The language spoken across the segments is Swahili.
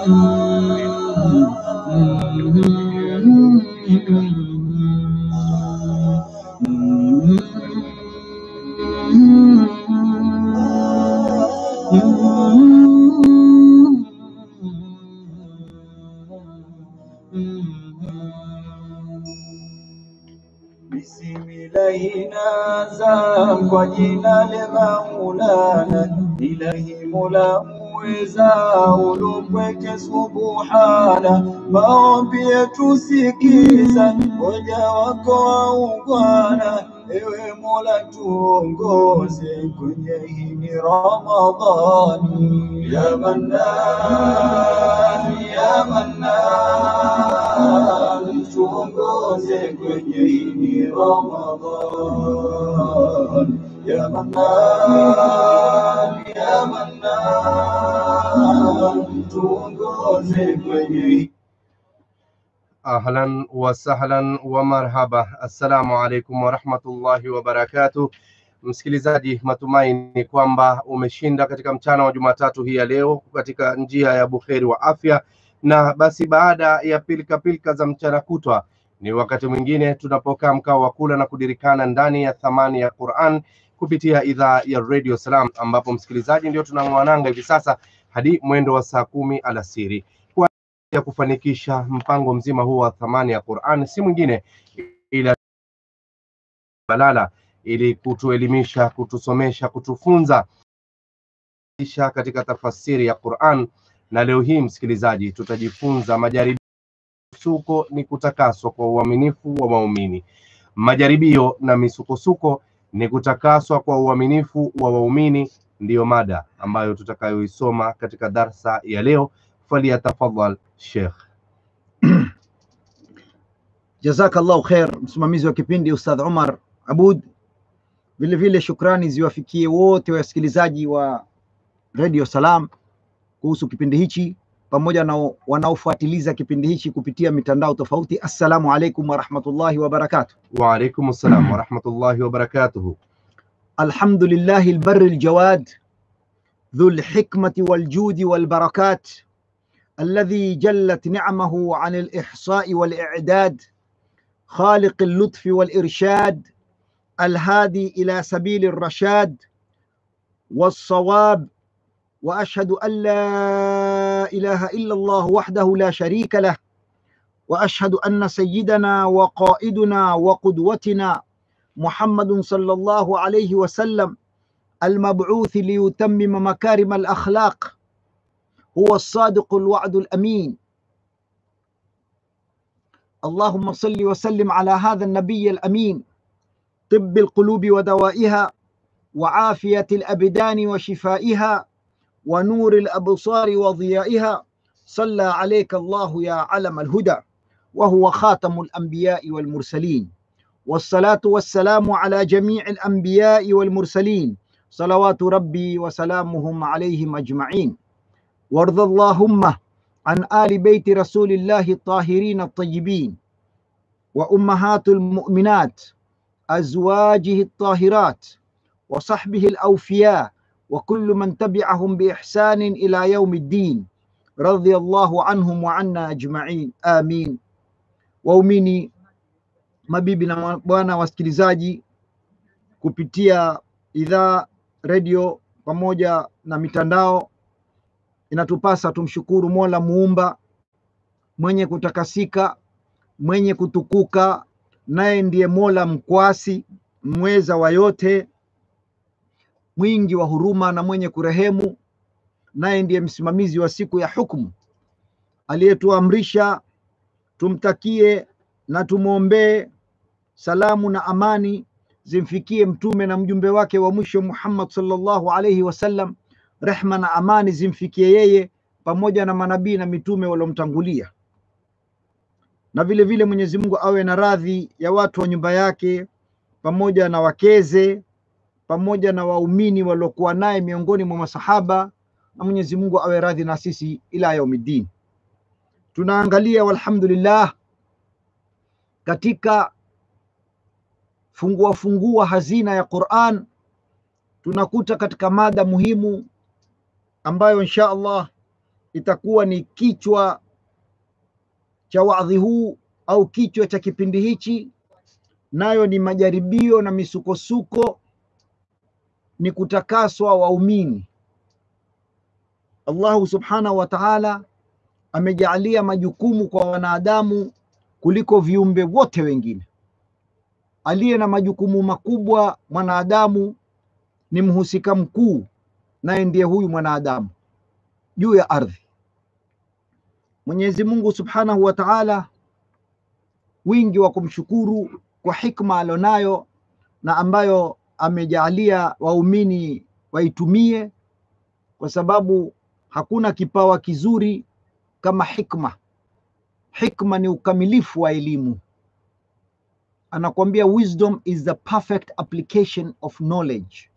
Bismillahi naanza kwa jina la Maulana, ilahi mola muweza ulupweke subuhana, maombi yetu sikiza, waja wako waungwana, ewe mola tuongoze kwenye hii ni Ramadhani, ya Mannan, ya Mannan, tuongoze kwenye hii ni Ramadhan, ya Mannan, ya Mannan, tuongoze kwenye hii Ahlan wa sahlan wa marhaba. Assalamu alaikum warahmatullahi wabarakatuh. Msikilizaji, matumaini kwamba umeshinda katika mchana wa Jumatatu hii ya leo katika njia ya buheri wa afya, na basi baada ya pilika pilika za mchana kutwa ni wakati mwingine tunapokaa mkao wa kula na kudirikana ndani ya thamani ya Quran kupitia idhaa ya Radio Salam, ambapo msikilizaji, ndio tunang'wananga hivi sasa hadi mwendo wa saa kumi alasiri ya kufanikisha mpango mzima huu wa thamani ya Qur'an si mwingine ila balala ili kutuelimisha, kutusomesha, kutufunza kisha katika tafasiri ya Qur'an. Na leo hii msikilizaji, tutajifunza majaribio suko ni kutakaswa kwa uaminifu wa waumini. Majaribio na misukosuko ni kutakaswa kwa uaminifu wa waumini, ndiyo mada ambayo tutakayoisoma katika darsa ya leo. Faliyatafadhal Sheikh. Jazakallahu khair, msimamizi wa kipindi Ustadh Umar Abud. Vile vile shukrani ziwafikie wote wasikilizaji wa Radio Salam kuhusu kipindi hichi pamoja na wanaofuatiliza kipindi hichi kupitia mitandao tofauti. Assalamu alaikum warahmatullahi wabarakatuh. Wa alaikum assalam warahmatullahi wabarakatuhu. Alhamdulillahi albarri aljawad ذو الحكمة والجود والبركات الذي جلت نعمه عن الإحصاء والإعداد خالق اللطف والإرشاد الهادي إلى سبيل الرشاد والصواب وأشهد أن لا إله إلا الله وحده لا شريك له وأشهد أن سيدنا وقائدنا وقدوتنا محمد صلى الله عليه وسلم المبعوث ليتمم مكارم الأخلاق هو الصادق الوعد الأمين اللهم صل وسلم على هذا النبي الأمين طب القلوب ودوائها وعافية الأبدان وشفائها ونور الأبصار وضيائها صلى عليك الله يا علم الهدى وهو خاتم الأنبياء والمرسلين والصلاة والسلام على جميع الأنبياء والمرسلين صلوات ربي وسلامهم عليهم أجمعين وارض اللهم عن آل بيت رسول الله الطاهرين الطيبين وأمهات المؤمنات أزواجه الطاهرات وصحبه الأوفياء وكل من تبعهم بإحسان إلى يوم الدين رضي الله عنهم وعنا أجمعين آمين waumini mabibi na mabwana wasikilizaji kupitia idhaa redio pamoja na mitandao inatupasa tumshukuru mola muumba mwenye kutakasika mwenye kutukuka naye ndiye mola mkwasi mweza wa yote mwingi wa huruma na mwenye kurehemu naye ndiye msimamizi wa siku ya hukumu aliyetuamrisha tumtakie na tumwombee salamu na amani zimfikie mtume na mjumbe wake wa mwisho Muhammad sallallahu alaihi wasallam, rehma na amani zimfikie yeye pamoja na manabii na mitume waliomtangulia, na vile vile Mwenyezi Mungu awe na radhi ya watu wa nyumba yake pamoja na wakeze pamoja na waumini waliokuwa naye miongoni mwa masahaba, na Mwenyezi Mungu awe radhi na sisi ila yaumiddin. Tunaangalia walhamdulillah katika fungua fungua hazina ya Qur'an tunakuta katika mada muhimu ambayo insha Allah itakuwa ni kichwa cha wadhi huu au kichwa cha kipindi hichi, nayo ni majaribio na misukosuko, ni kutakaswa waumini. Allahu subhanahu wa ta'ala amejaalia majukumu kwa wanadamu kuliko viumbe wote wengine. Aliye na majukumu makubwa mwanadamu ni mhusika mkuu, naye ndiye huyu mwanadamu juu ya ardhi. Mwenyezi Mungu subhanahu wa ta'ala, wingi wa kumshukuru kwa hikma alionayo na ambayo amejaalia waumini waitumie, kwa sababu hakuna kipawa kizuri kama hikma. Hikma ni ukamilifu wa elimu. Anakuambia wisdom is the perfect application of knowledge,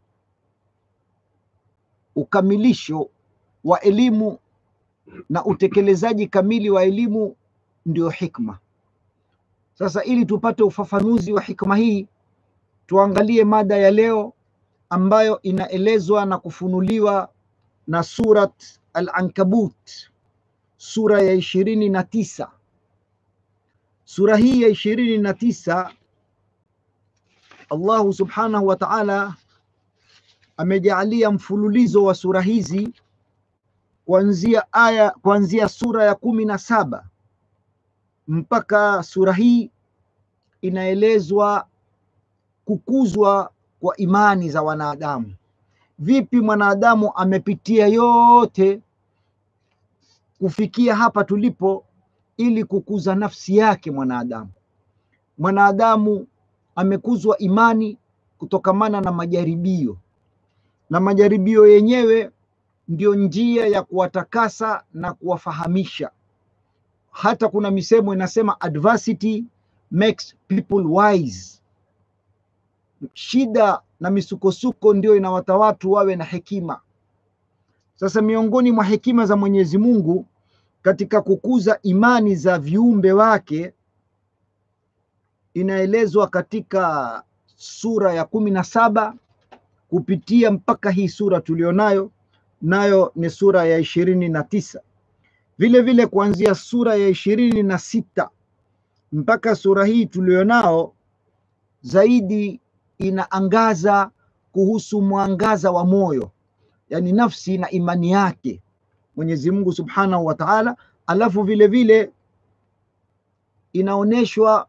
ukamilisho wa elimu na utekelezaji kamili wa elimu ndio hikma. Sasa ili tupate ufafanuzi wa hikma hii, tuangalie mada ya leo ambayo inaelezwa na kufunuliwa na Surat Al-Ankabut, sura ya ishirini na tisa. Sura hii ya ishirini na tisa Allahu subhanahu wa ta'ala amejaalia mfululizo wa sura hizi kuanzia aya kuanzia sura ya kumi na saba mpaka sura hii inaelezwa kukuzwa kwa imani za wanadamu. Vipi mwanadamu amepitia yote kufikia hapa tulipo, ili kukuza nafsi yake mwanadamu. Mwanadamu amekuzwa imani kutokamana na majaribio, na majaribio yenyewe ndio njia ya kuwatakasa na kuwafahamisha. Hata kuna misemo inasema adversity makes people wise. Shida na misukosuko ndio inawata watu wawe na hekima. Sasa miongoni mwa hekima za Mwenyezi Mungu katika kukuza imani za viumbe wake inaelezwa katika sura ya kumi na saba kupitia mpaka hii sura tulionayo nayo ni sura ya ishirini na tisa vile vile kuanzia sura ya ishirini na sita mpaka sura hii tulionao zaidi inaangaza kuhusu mwangaza wa moyo, yani nafsi na imani yake Mwenyezi Mungu Subhanahu wa Ta'ala. Alafu vile vile inaonyeshwa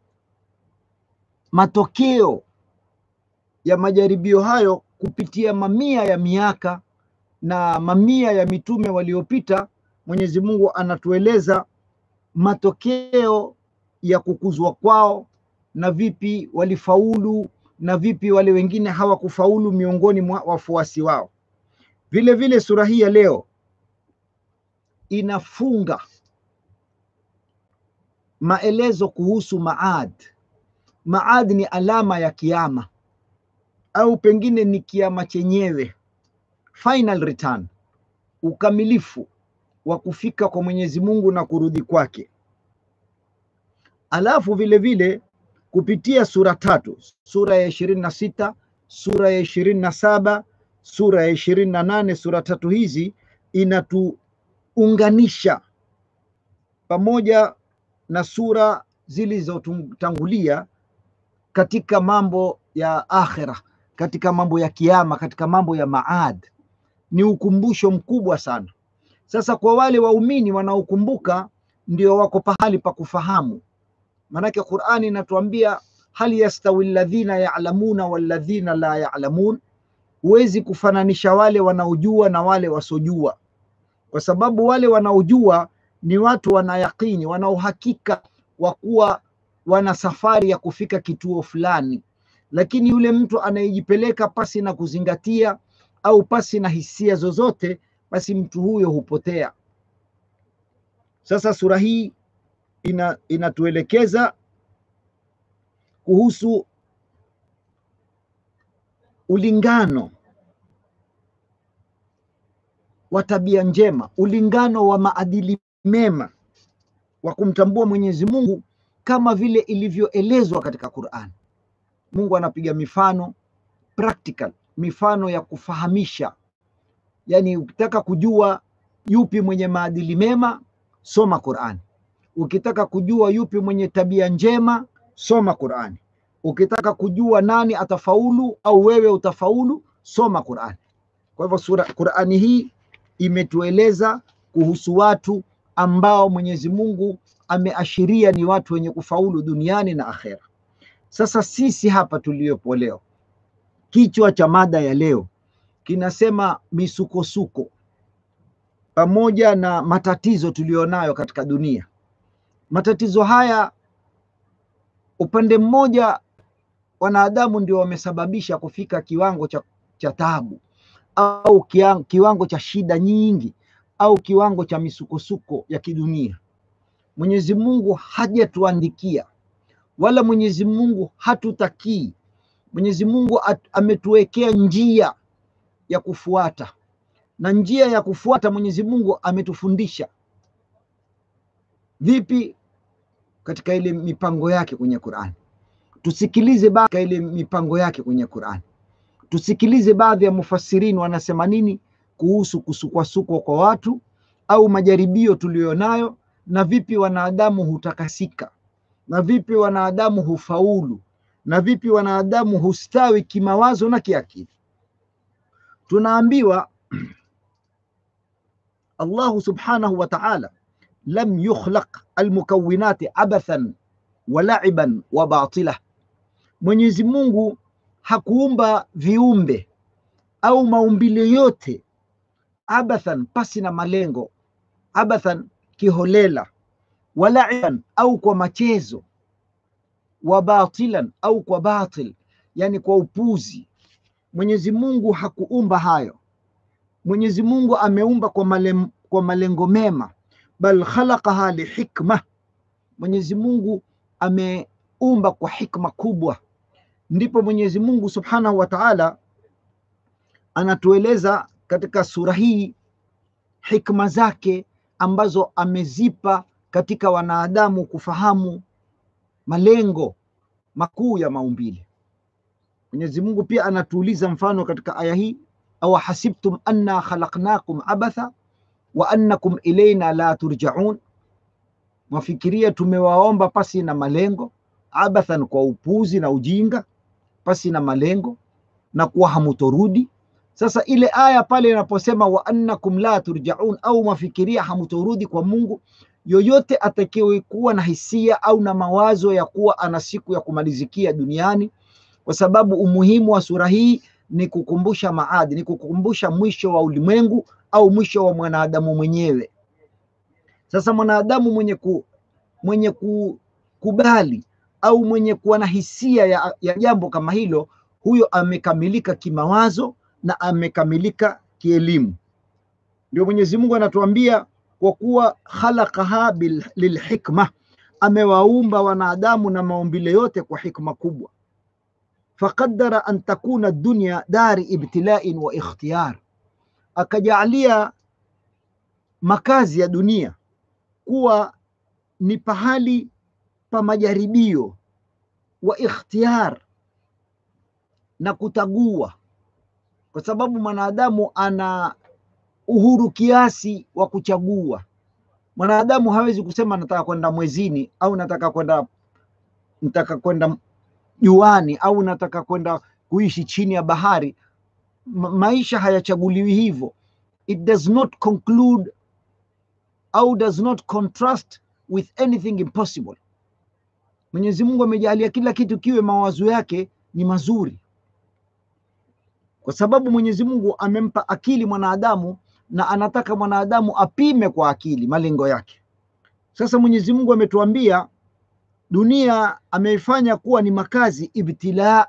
matokeo ya majaribio hayo kupitia mamia ya miaka na mamia ya mitume waliopita. Mwenyezi Mungu anatueleza matokeo ya kukuzwa kwao na vipi walifaulu na vipi wale wengine hawakufaulu miongoni mwa wafuasi wao. Vile vile sura hii ya leo inafunga maelezo kuhusu Maad. Maad ni alama ya kiama au pengine ni kiama chenyewe, final return, ukamilifu wa kufika kwa Mwenyezi Mungu na kurudi kwake. Alafu vile vile kupitia sura tatu, sura ya ishirini na sita, sura ya ishirini na saba, sura ya ishirini na nane. Sura tatu hizi inatuunganisha pamoja na sura zilizotangulia katika mambo ya akhira, katika mambo ya kiama, katika mambo ya maad. Ni ukumbusho mkubwa sana. Sasa kwa wale waumini wanaokumbuka, ndio wako pahali pa kufahamu Maanake Qur'ani inatuambia hal yastawi alladhina ya'lamuna walladhina la ya'lamun, huwezi kufananisha wale wanaojua na wale wasojua, kwa sababu wale wanaojua ni watu wana yaqini, wana uhakika wa kuwa wana safari ya kufika kituo fulani, lakini yule mtu anayejipeleka pasi na kuzingatia au pasi na hisia zozote, basi mtu huyo hupotea. Sasa sura hii ina inatuelekeza kuhusu ulingano wa tabia njema, ulingano wa maadili mema wa kumtambua Mwenyezi Mungu kama vile ilivyoelezwa katika Qur'an. Mungu anapiga mifano practical, mifano ya kufahamisha. Yaani ukitaka kujua yupi mwenye maadili mema, soma Qurani. Ukitaka kujua yupi mwenye tabia njema, soma Qurani. Ukitaka kujua nani atafaulu au wewe utafaulu, soma Qurani. Kwa hivyo sura Qurani hii imetueleza kuhusu watu ambao Mwenyezi Mungu ameashiria ni watu wenye kufaulu duniani na akhera. Sasa sisi hapa tuliopo leo, kichwa cha mada ya leo kinasema misukosuko pamoja na matatizo tuliyonayo katika dunia. Matatizo haya upande mmoja, wanadamu ndio wamesababisha kufika kiwango cha, cha taabu au kiwango, kiwango cha shida nyingi au kiwango cha misukosuko ya kidunia. Mwenyezi Mungu hajatuandikia wala Mwenyezi Mungu hatutakii. Mwenyezi Mungu ametuwekea njia ya kufuata, na njia ya kufuata Mwenyezi Mungu ametufundisha vipi katika ile mipango yake kwenye Qur'an. Tusikilize baadhi ile mipango yake kwenye Qur'an, tusikilize baadhi ya mufassirini wanasema nini kuhusu kusukwasukwa kwa watu au majaribio tuliyonayo, na vipi wanadamu hutakasika, na vipi wanadamu hufaulu, na vipi wanadamu hustawi kimawazo na kiakili. Tunaambiwa Allahu subhanahu wa ta'ala lam yukhlaq almukawinati abathan wa la'iban wa batila, Mwenyezi Mungu hakuumba viumbe au maumbile yote abathan, pasi na malengo, abathan kiholela, wa la'iban au kwa machezo, wa batilan au kwa batil, yani kwa upuzi. Mwenyezi Mungu hakuumba hayo. Mwenyezi Mungu ameumba kwa, malem, kwa malengo mema, bal khalaqaha lihikma. Mwenyezi Mungu ameumba kwa hikma kubwa. Ndipo Mwenyezi Mungu Subhanahu wa Ta'ala anatueleza katika sura hii hikma zake ambazo amezipa katika wanadamu kufahamu malengo makuu ya maumbile. Mwenyezi Mungu pia anatuuliza mfano katika aya hii, aw hasibtum anna khalaqnakum abatha wa annakum ilaina la turjaun, mwafikiria tumewaomba pasi na malengo, abathan, kwa upuzi na ujinga, pasi na malengo na kuwa hamutorudi. Sasa ile aya pale inaposema wa annakum la turjaun, au mwafikiria hamutorudi kwa Mungu, yoyote atakaye kuwa na hisia au na mawazo ya kuwa ana siku ya kumalizikia duniani kwa sababu umuhimu wa sura hii ni kukumbusha maadi, ni kukumbusha mwisho wa ulimwengu au mwisho wa mwanadamu mwenyewe. Sasa mwanadamu mwenye ku, mwenye kukubali au mwenye kuwa na hisia ya, ya jambo kama hilo, huyo amekamilika kimawazo na amekamilika kielimu. Ndio Mwenyezi Mungu anatuambia kwa kuwa khalaqaha lilhikma, amewaumba wanadamu na maumbile yote kwa hikma kubwa faqadara an takuna dunya dari ibtila'in wa ikhtiyar, akajalia makazi ya dunia kuwa ni pahali pa majaribio wa ikhtiyar na kutagua, kwa sababu mwanadamu ana uhuru kiasi wa kuchagua. Mwanadamu hawezi kusema nataka kwenda mwezini au nataka kwenda nataka kwenda juani au nataka kwenda kuishi chini ya bahari. Ma maisha hayachaguliwi hivyo. It does not conclude au does not contrast with anything impossible. Mwenyezi Mungu amejalia kila kitu kiwe mawazo yake ni mazuri, kwa sababu Mwenyezi Mungu amempa akili mwanadamu na anataka mwanadamu apime kwa akili malengo yake. Sasa Mwenyezi Mungu ametuambia dunia ameifanya kuwa ni makazi ibtila.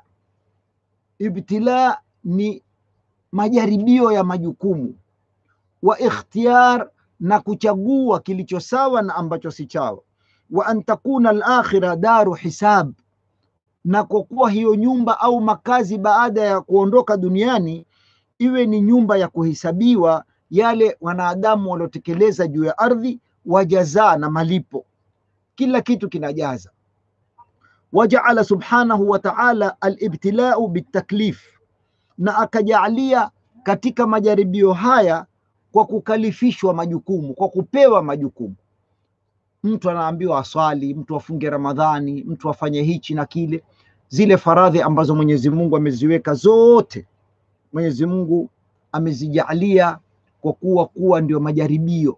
Ibtila ni majaribio ya majukumu, wa ikhtiyar, na kuchagua kilicho sawa na ambacho si chawa, wa an takuna al-akhira daru hisab, na kwa kuwa hiyo nyumba au makazi baada ya kuondoka duniani iwe ni nyumba ya kuhesabiwa yale wanadamu waliotekeleza juu ya ardhi, wajazaa na malipo, kila kitu kinajaza wajaala subhanahu wa ta'ala alibtilau bitaklif, na akajalia katika majaribio haya kwa kukalifishwa majukumu, kwa kupewa majukumu. Mtu anaambiwa aswali, mtu afunge Ramadhani, mtu afanye hichi na kile, zile faradhi ambazo Mwenyezi Mungu ameziweka zote, Mwenyezi Mungu amezijalia kwa kuwa kuwa ndio majaribio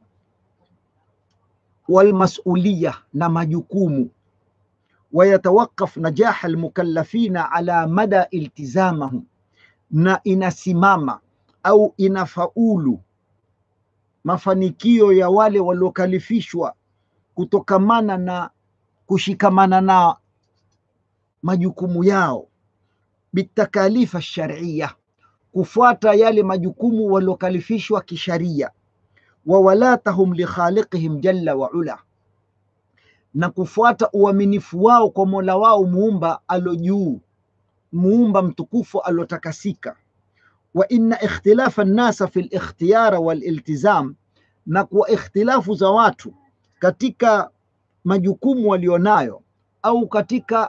walmasuliya na majukumu wayatawakaf najaha almukallafina ala mada iltizamahum, na inasimama au inafaulu mafanikio ya wale waliokalifishwa kutokamana na kushikamana na majukumu yao bitakalifa shariya, kufuata yale majukumu waliokalifishwa kisharia, wa walatahum likhaliqihim jalla wa ula, na kufuata uaminifu wao kwa mola wao muumba alo juu, muumba mtukufu alotakasika. Wa inna ikhtilafa nnasa fi likhtiyara waliltizam, na kuwa ikhtilafu za watu katika majukumu walionayo au katika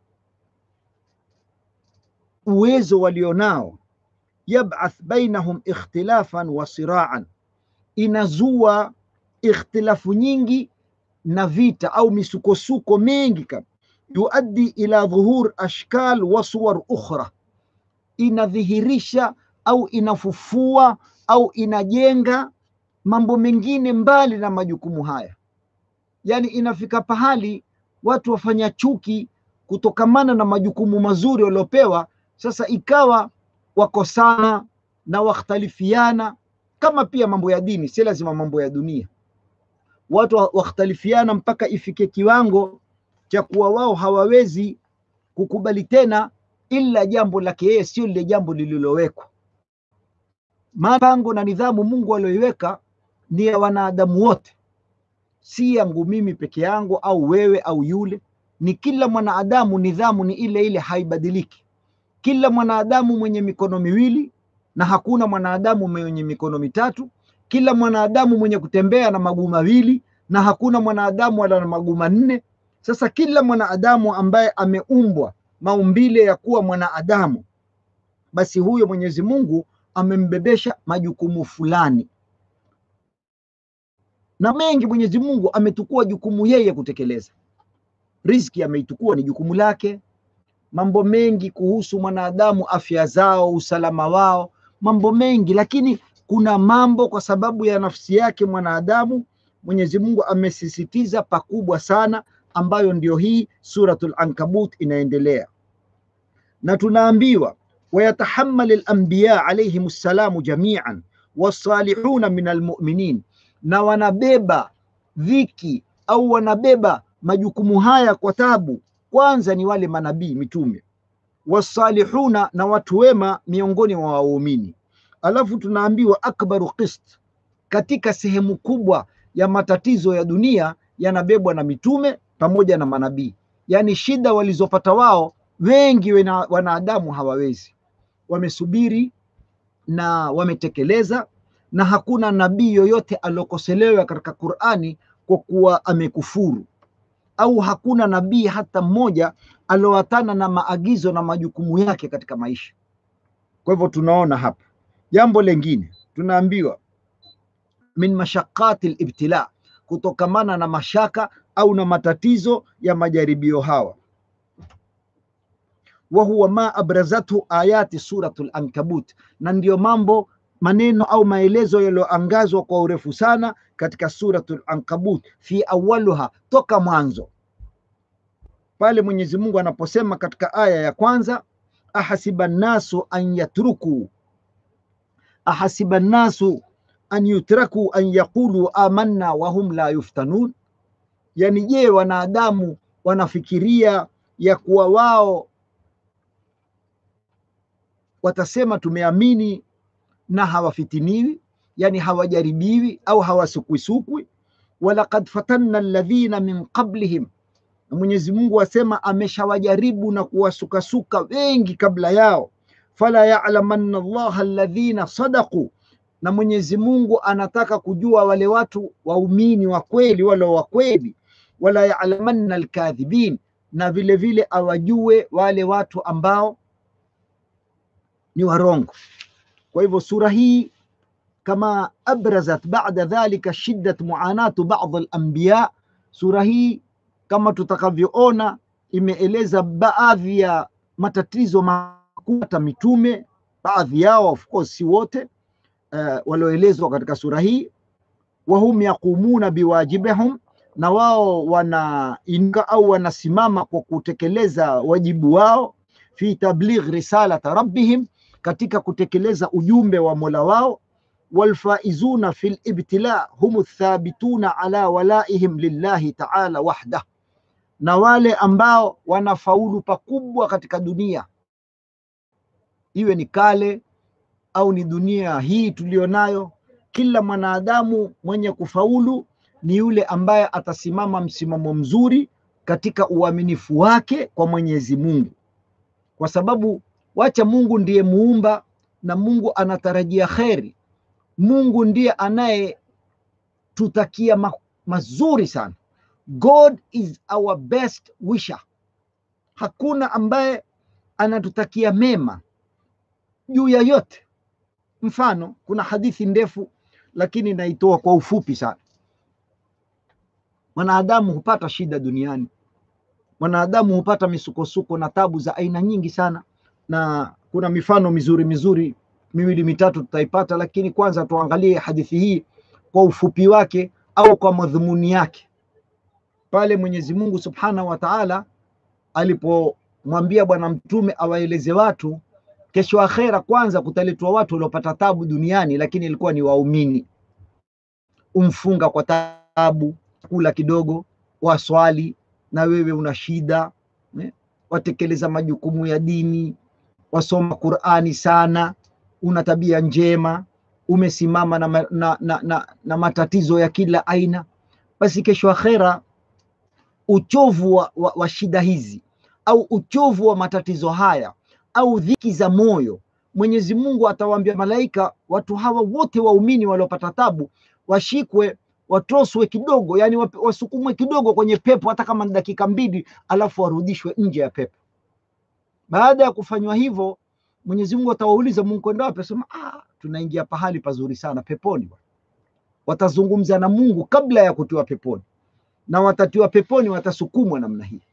uwezo walionao, yab'ath bainahum ikhtilafan wa siraan, inazua ikhtilafu nyingi na vita au misukosuko mengi, kama yuaddi ila dhuhur ashkal wa suwar ukhra, inadhihirisha au inafufua au inajenga mambo mengine mbali na majukumu haya. Yani inafika pahali watu wafanya chuki kutokamana na majukumu mazuri waliopewa, sasa ikawa wakosana na wakhtalifiana, kama pia mambo ya dini, si lazima mambo ya dunia. Watu wakhtalifiana mpaka ifike kiwango cha kuwa wao hawawezi kukubali tena ila jambo lake yeye, sio lile jambo lililowekwa. Mapango na nidhamu Mungu aliyoiweka ni ya wanadamu wote, si yangu mimi peke yangu au wewe au yule. Ni kila mwanadamu, nidhamu ni ile ile, haibadiliki. Kila mwanadamu mwenye mikono miwili na hakuna mwanadamu mwenye mikono mitatu. Kila mwanadamu mwenye kutembea na maguu mawili na hakuna mwanadamu ala na maguu manne. Sasa kila mwanadamu ambaye ameumbwa maumbile ya kuwa mwanadamu, basi huyo Mwenyezi Mungu amembebesha majukumu fulani, na mengi Mwenyezi Mungu ametukua jukumu yeye kutekeleza. Riziki ameitukua ni jukumu lake, mambo mengi kuhusu mwanadamu, afya zao, usalama wao, mambo mengi, lakini kuna mambo kwa sababu ya nafsi yake mwanadamu, Mwenyezi Mungu amesisitiza pakubwa sana, ambayo ndio hii Suratul Ankabut inaendelea, na tunaambiwa wayatahammal al-anbiya alayhim ssalamu jamian wassalihuna min almuminin, na wanabeba dhiki au wanabeba majukumu haya kwa tabu. Kwanza ni wale manabii mitume, wassalihuna, na watu wema miongoni mwa waumini. Alafu tunaambiwa akbaru qist, katika sehemu kubwa ya matatizo ya dunia yanabebwa na mitume pamoja na manabii. Yaani shida walizopata wao wengi wanadamu hawawezi, wamesubiri na wametekeleza, na hakuna nabii yoyote aliokoselewa katika Qur'ani kwa kuwa amekufuru, au hakuna nabii hata mmoja aliowatana na maagizo na majukumu yake katika maisha. Kwa hivyo tunaona hapa jambo lengine, tunaambiwa min mashaqati libtila, kutokamana na mashaka au na matatizo ya majaribio hawa wa huwa ma abrazathu ayati suratul Ankabut, na ndiyo mambo maneno au maelezo yaliyoangazwa kwa urefu sana katika suratul Ankabut, fi awaluha, toka mwanzo pale Mwenyezi Mungu anaposema katika aya ya kwanza, ahasiba nnasu an yatruku ahasiba nnasu an yutraku an yaqulu amanna wa hum la yuftanun, yani je, wanadamu wanafikiria ya kuwa wao watasema tumeamini na hawafitiniwi, yani hawajaribiwi au hawasukwisukwi. walaqad fatanna alladhina min qablihim, na Mwenyezi Mungu asema ameshawajaribu na kuwasukasuka wengi kabla yao. fala ya'lamanna Allaha alladhina sadaqu, na Mwenyezi Mungu anataka kujua wale watu waumini wa kweli, wale wa kweli. wala ya'lamanna alkadhibin, na vile vile awajue wale watu ambao ni warongo. Kwa hivyo sura hii kama abrazat ba'da dhalika shiddat muanatu ba'd al-anbiya. Sura hii kama tutakavyoona imeeleza baadhi ya matatizo makuu hata mitume, baadhi yao of course, si wote uh, walioelezwa katika sura hii. Wahum yaqumuna biwajibihum, na wao wanainuka au wanasimama kwa kutekeleza wajibu wao, fi tabligh risalata rabbihim, katika kutekeleza ujumbe wa mola wao. Walfaizuna fi libtila hum thabituna ala walaihim lillahi taala wahdah na wale ambao wanafaulu pakubwa katika dunia, iwe ni kale au ni dunia hii tuliyonayo. Kila mwanadamu mwenye kufaulu ni yule ambaye atasimama msimamo mzuri katika uaminifu wake kwa Mwenyezi Mungu, kwa sababu wacha Mungu ndiye muumba na Mungu anatarajia kheri. Mungu ndiye anayetutakia ma mazuri sana. God is our best wisher. Hakuna ambaye anatutakia mema juu ya yote. Mfano, kuna hadithi ndefu lakini naitoa kwa ufupi sana. Mwanadamu hupata shida duniani, mwanadamu hupata misukosuko na tabu za aina nyingi sana, na kuna mifano mizuri mizuri miwili mitatu tutaipata, lakini kwanza tuangalie hadithi hii kwa ufupi wake au kwa madhumuni yake pale Mwenyezi Mungu Subhanahu wa Ta'ala alipomwambia Bwana Mtume awaeleze watu kesho akhera, kwanza kutaletwa watu waliopata tabu duniani, lakini ilikuwa ni waumini. Umfunga kwa tabu, kula kidogo, waswali na wewe una shida ne? watekeleza majukumu ya dini, wasoma Qur'ani sana, una tabia njema, umesimama na, na, na, na, na matatizo ya kila aina, basi kesho akhera uchovu wa, wa, wa shida hizi au uchovu wa matatizo haya au dhiki za moyo, Mwenyezi Mungu atawaambia malaika, watu hawa wote waumini waliopata tabu washikwe, watoswe kidogo, yani wasukumwe kidogo kwenye pepo, hata kama ni dakika mbili, alafu warudishwe nje ya pepo. Baada ya kufanywa hivyo, Mwenyezi Mungu atawauliza, Mungu kwenda wapi? Asema, ah, tunaingia pahali pazuri sana, peponi. Watazungumza na Mungu kabla ya kutiwa peponi na watatiwa peponi, watasukumwa namna hii.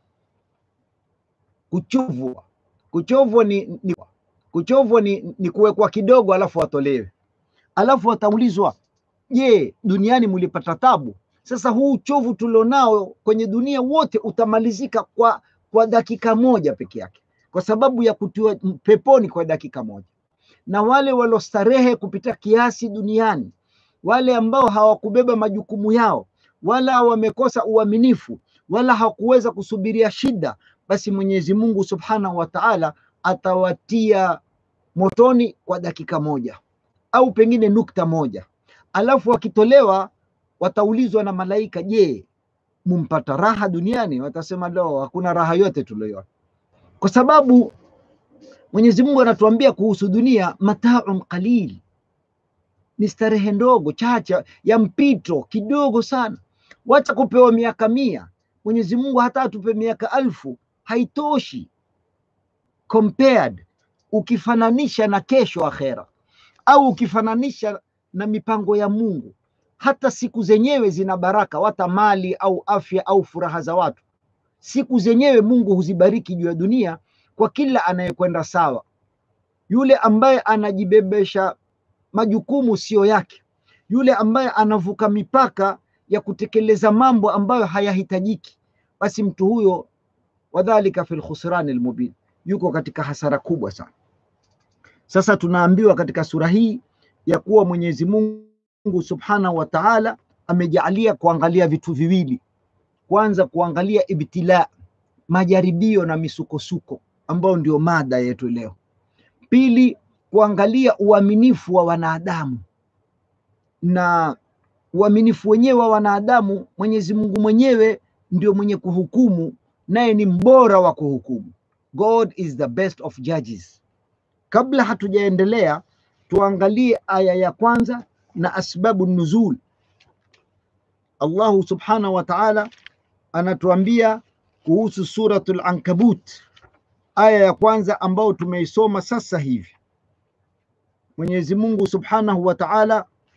Kuchovwa, kuchovwa ni, ni, kuchovwa ni, ni kuwekwa kidogo alafu watolewe, alafu wataulizwa, je, duniani mlipata tabu? Sasa huu uchovu tulionao kwenye dunia wote utamalizika kwa, kwa dakika moja peke yake, kwa sababu ya kutiwa peponi kwa dakika moja. Na wale waliostarehe kupita kiasi duniani, wale ambao hawakubeba majukumu yao wala wamekosa uaminifu wala hakuweza kusubiria shida, basi Mwenyezi Mungu Subhanahu wa Ta'ala atawatia motoni kwa dakika moja au pengine nukta moja, alafu wakitolewa wataulizwa na malaika, je, mumpata raha duniani? Watasema lo, hakuna raha yote tulioiona, kwa sababu Mwenyezi Mungu anatuambia kuhusu dunia, mataun qalil, ni starehe ndogo chacha ya mpito kidogo sana wacha kupewa miaka mia. Mwenyezi Mungu hata atupe miaka alfu haitoshi compared, ukifananisha na kesho akhera, au ukifananisha na mipango ya Mungu. Hata siku zenyewe zina baraka, wata mali au afya au furaha za watu, siku zenyewe Mungu huzibariki juu ya dunia kwa kila anayekwenda sawa. Yule ambaye anajibebesha majukumu siyo yake, yule ambaye anavuka mipaka ya kutekeleza mambo ambayo hayahitajiki, basi mtu huyo wadhalika fil khusrani almubin, yuko katika hasara kubwa sana. Sasa tunaambiwa katika sura hii ya kuwa Mwenyezi Mungu Subhanahu wa Ta'ala amejaalia kuangalia vitu viwili. Kwanza kuangalia ibtila, majaribio na misukosuko ambayo ndio mada yetu leo. Pili, kuangalia uaminifu wa wanadamu na uaminifu wenyewe wa wanadamu. Mwenyezi Mungu mwenyewe ndio mwenye kuhukumu, naye ni mbora wa kuhukumu. God is the best of judges. Kabla hatujaendelea, tuangalie aya ya kwanza na asbabu nuzul. Allahu subhanahu wa ta'ala anatuambia kuhusu suratul Ankabut, aya ya kwanza ambayo tumeisoma sasa hivi. Mwenyezi Mungu subhanahu wa ta'ala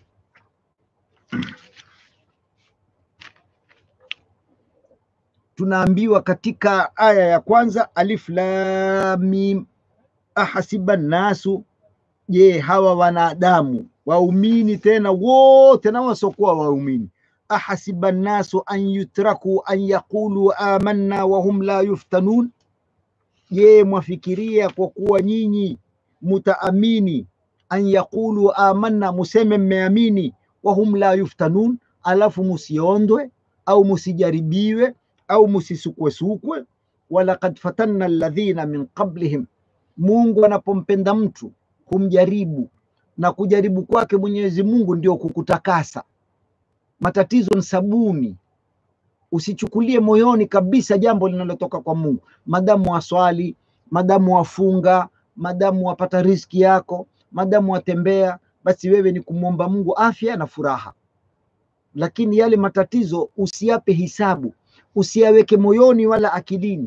tunaambiwa katika aya ya kwanza alif lam mim ahasiba nnasu je hawa wanadamu waumini tena wote na wasiokuwa waumini ahasiba nnasu an yutraku an yaqulu amanna wahum la yuftanun je mwafikiria kwa kuwa nyinyi mutaamini an yaqulu amanna museme mmeamini wahum la yuftanun alafu musiondwe au musijaribiwe au musisukwesukwe walaqad fatanna alladhina min qablihim mungu anapompenda mtu humjaribu na kujaribu kwake mwenyezi mungu ndio kukutakasa matatizo ni sabuni usichukulie moyoni kabisa jambo linalotoka kwa mungu madamu waswali madamu wafunga madamu wapata riski yako madamu watembea basi wewe ni kumwomba mungu afya na furaha lakini yale matatizo usiyape hisabu usiyaweke moyoni wala akilini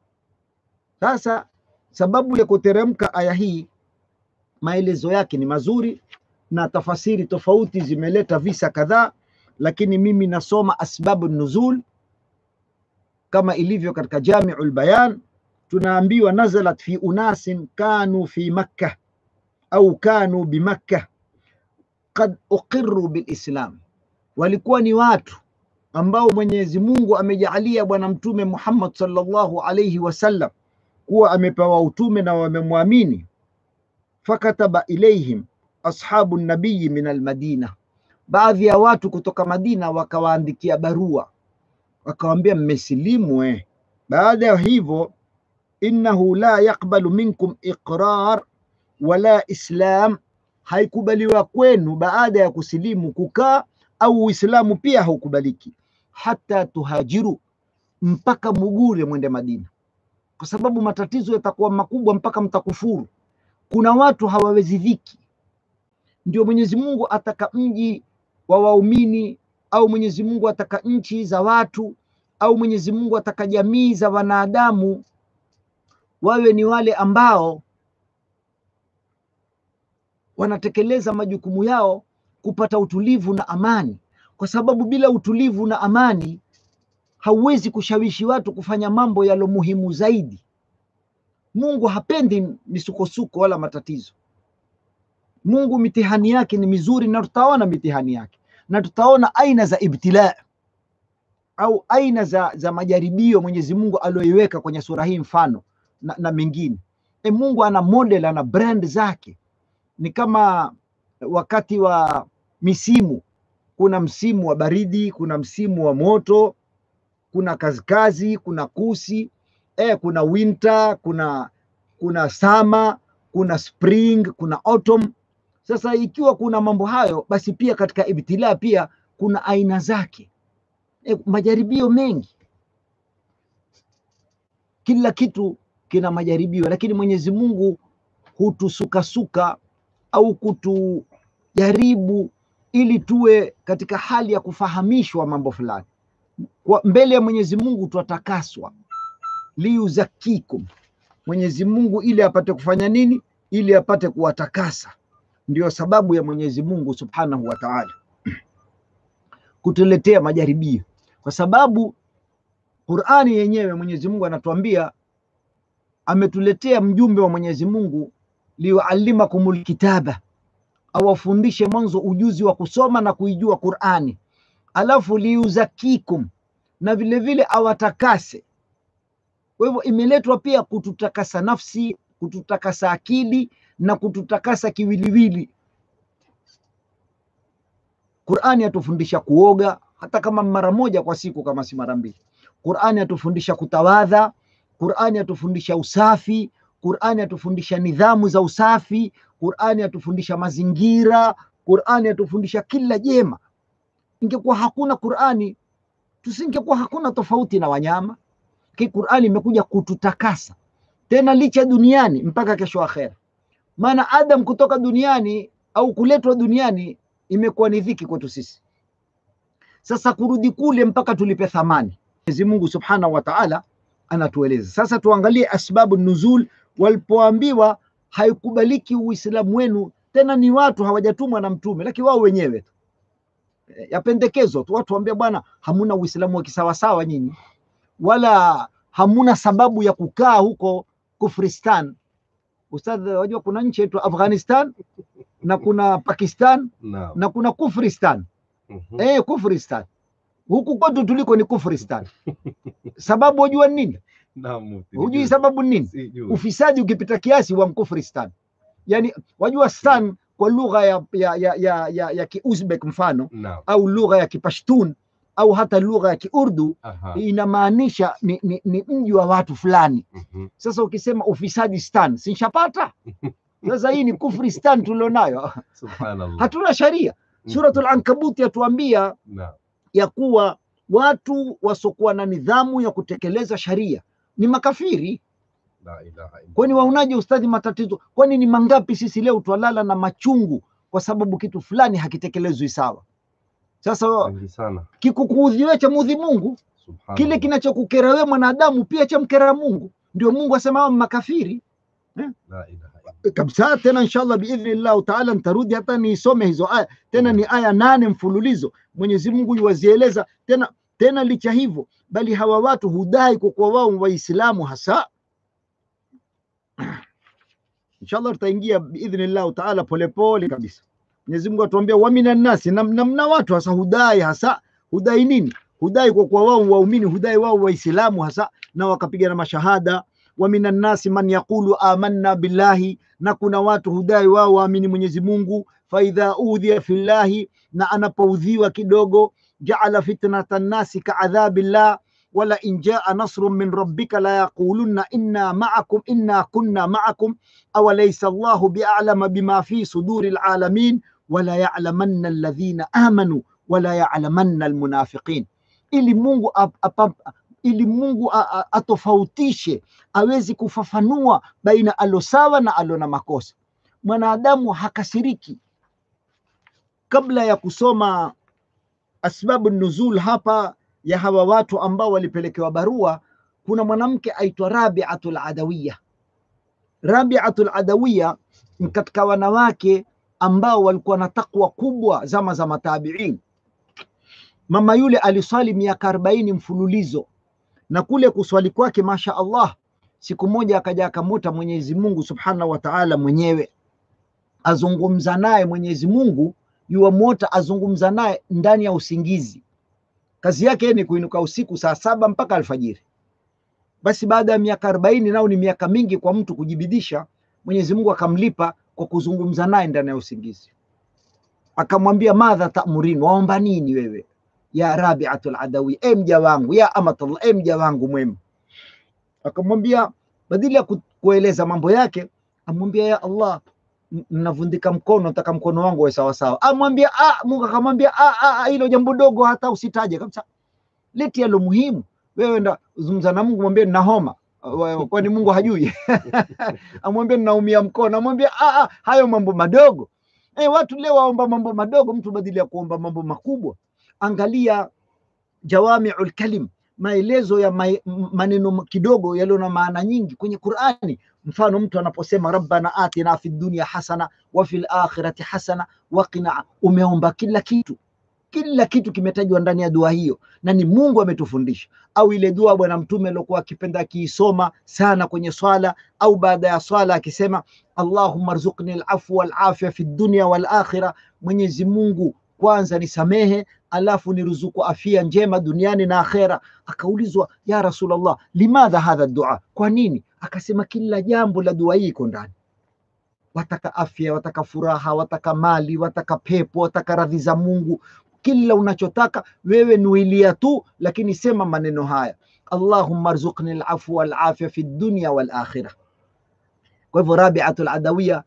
sasa sababu ya kuteremka aya hii maelezo yake ni mazuri na tafasiri tofauti zimeleta visa kadhaa lakini mimi nasoma asbabu nuzul kama ilivyo katika jamiu lbayan tunaambiwa nazalat fi unasin kanu fi makka au kanu bimakka kad uqiru bilislam walikuwa ni watu ambao mwenyezi mungu amejaalia bwana mtume muhammad sallallahu alaihi wasallam kuwa amepewa utume na wamemwamini fakataba ilaihim ashabu nabiyi min almadina baadhi ya watu kutoka madina wakawaandikia barua wakawambia mmesilimu eh. baada ya hivyo innahu la yaqbalu minkum iqrar wala islam haikubaliwa kwenu baada ya kusilimu kukaa au uislamu pia haukubaliki hata tuhajiru mpaka mugure mwende madina kwa sababu matatizo yatakuwa makubwa mpaka mtakufuru kuna watu hawawezi dhiki ndio mwenyezi mungu ataka mji wa waumini au mwenyezi mungu ataka nchi za watu au mwenyezi mungu ataka jamii za wanadamu wawe ni wale ambao wanatekeleza majukumu yao kupata utulivu na amani kwa sababu bila utulivu na amani hauwezi kushawishi watu kufanya mambo yalo muhimu zaidi mungu hapendi misukosuko wala matatizo mungu mitihani yake ni mizuri na tutaona mitihani yake na tutaona aina za ibtilaa au aina za, za majaribio mwenyezi mungu alioiweka kwenye sura hii mfano na, na mengine e mungu ana model ana brand zake ni kama wakati wa misimu kuna msimu wa baridi kuna msimu wa moto kuna kazikazi kuna kusi eh, kuna winter kuna kuna sama kuna spring kuna autumn sasa ikiwa kuna mambo hayo basi pia katika ibtilaa pia kuna aina zake e, majaribio mengi kila kitu kina majaribio lakini mwenyezi mungu hutusukasuka au kutujaribu ili tuwe katika hali ya kufahamishwa mambo fulani kwa mbele ya mwenyezi mungu twatakaswa liyuzakikum mwenyezi mungu ili apate kufanya nini ili apate kuwatakasa ndio sababu ya mwenyezi mungu subhanahu wa taala kutuletea majaribio kwa sababu qurani yenyewe mwenyezi mungu anatuambia ametuletea mjumbe wa mwenyezi mungu liyuallimakum lkitaba awafundishe mwanzo ujuzi wa kusoma na kuijua qurani alafu liuzakikum na vile vile awatakase kwa hivyo imeletwa pia kututakasa nafsi kututakasa akili na kututakasa kiwiliwili qurani yatufundisha kuoga hata kama mara moja kwa siku kama si mara mbili qurani yatufundisha kutawadha qurani yatufundisha usafi qurani yatufundisha nidhamu za usafi qurani yatufundisha mazingira qurani yatufundisha kila jema ingekuwa hakuna qurani tusingekuwa hakuna tofauti na wanyama ki qurani imekuja kututakasa tena licha duniani mpaka kesho akhera maana adam kutoka duniani au kuletwa duniani imekuwa ni dhiki kwetu sisi sasa kurudi kule mpaka tulipe thamani mwenyezi mungu subhanahu wa taala anatueleza sasa tuangalie asbabu nuzul walipoambiwa haikubaliki uislamu wenu tena ni watu hawajatumwa na mtume lakini wao wenyewe tu yapendekezwa tu watu waambia bwana hamuna uislamu wa kisawasawa nyinyi wala hamuna sababu ya kukaa huko Kufristan. Ustadh, wajua kuna nchi yetu Afghanistan na kuna Pakistan Naam. na kuna Kufristan. Mhm. Eh, Kufristan huku kwetu tuliko ni Kufristan. Sababu wajua ni nini? Naam, Mufti, Hujui nijue. sababu ni nini? Sijui. Ufisadi ukipita kiasi wa Mkufristan. Yani wajua stan kwa lugha ya, ya, ya, ya, ya, ya Kiuzbek mfano Naam. au lugha ya Kipashtun au hata lugha ya Kiurdu Aha. inamaanisha ni, ni, ni mji wa watu fulani. Mhm. Sasa ukisema ufisadi stan, sinshapata sasa. Hii ni kufristan tulionayo, Subhanallah. hatuna sharia. Suratul Ankabut yatuambia Naam. ya kuwa watu wasiokuwa na nidhamu ya kutekeleza sharia ni makafiri. La ilaha illallah. Kwani waonaje ustadhi matatizo? Kwani ni mangapi sisi leo twalala na machungu kwa sababu kitu fulani hakitekelezwi sawa? Sasa Wengi sana. kikukuudhi wewe cha mudhi Mungu, Subhanallah. kile kinachokukera wewe mwanadamu pia cha mkera Mungu. Ndio Mungu asema hao makafiri La ilaha illallah. kabisa. Tena inshallah biidhnillahu taala nitarudi hata niisome hizo aya tena, ni aya nane mfululizo. Mwenyezi Mungu yuwazieleza tena tena. Licha hivyo, bali hawa watu hudai kwa kuwa wao Waislamu hasa. Inshallah tutaingia biidhnillahu taala polepole kabisa. Mwenyezi Mungu atuambia wa minan nasi, na na mna watu hasa hudai hasa hudai nini? Hudai kwa kuwa wao waumini, hudai wao Waislamu hasa, na wakapiga na mashahada wa minan nasi man yaqulu amanna billahi, na kuna watu hudai wao waamini Mwenyezi Mungu. Faidha udhiya fillahi, na anapoudhiwa kidogo, jaala fitnata nnasi kaadhabillah wala in jaa nasrun min rabbika la yaqulunna inna ma'akum inna kunna ma'akum aw laysa Allahu bi'alama bima fi suduri alalamin wala ya'lamanna alladhina amanu wala ya'lamanna almunafiqin, ili Mungu ap, ap, ap, ili Mungu a- a- atofautishe awezi kufafanua baina alo sawa na alo na makosa. Mwanadamu hakasiriki. Kabla ya kusoma asbabu nuzul hapa ya hawa watu ambao walipelekewa barua, kuna mwanamke aitwa Rabiatul Adawiya. Rabiatul Adawiya ni katika wanawake ambao walikuwa na takwa kubwa zama za matabiin. Mama yule aliswali miaka arobaini mfululizo na kule kuswali kwake, masha Allah, siku moja akaja akamuta Mwenyezi Mungu subhanahu wa taala mwenyewe azungumza naye. Mwenyezi Mungu yuwamwota azungumza naye ndani ya usingizi. Kazi yake ni kuinuka usiku saa saba mpaka alfajiri. Basi baada ya miaka arobaini, nao ni miaka mingi kwa mtu kujibidisha, Mwenyezi Mungu akamlipa kwa kuzungumza naye ndani ya usingizi. Akamwambia, madha tamurin, waomba nini wewe ya Rabiatul Adawi, e mja wangu, ya amatallah, e mja wangu mwema. Akamwambia badili ya ku- kueleza mambo yake, amwambia ya Allah, n- navundika mkono, nataka mkono wangu uwe sawasawa. Amwambia ah, Mungu akamwambia ah, ah, ah, hilo jambo dogo hata usitaje kabisa, leti yalo muhimu. Wewe enda zungumza na Mungu, mwambie nina homa, Wa- kwani Mungu hajui? amwambie ninaumia mkono, amwambia ah, ah, hayo mambo madogo. Eh, watu leo waomba mambo madogo, mtu badili ya kuomba mambo makubwa. Angalia jawamiul kalim, maelezo ya mai- m- maneno kidogo yaliyo na maana nyingi kwenye Qur'ani. Mfano, mtu anaposema rabbana atina fid dunya hasana wa fil akhirati hasana wa qina, umeomba kila kitu, kila kitu kimetajwa ndani ya dua hiyo, na ni Mungu ametufundisha. Au ile dua Bwana Mtume aliokuwa akipenda akiisoma sana kwenye swala au baada ya swala akisema Allahumma rzuqni al-afwa wal afya fi dunya wal akhirah, Mwenyezi Mungu kwanza nisamehe alafu niruzuku afia njema duniani na akhera. Akaulizwa, ya Rasulullah, limadha hadha dua, kwa nini? Akasema kila jambo la dua hii iko ndani. Wataka afya, wataka furaha, wataka mali, wataka pepo, wataka radhi za Mungu, kila unachotaka wewe nuilia tu, lakini sema maneno haya, Allahumma rzuqni al-afwa wal afya fi dunya wal akhirah. Kwa hivyo Rabiatul Adawiya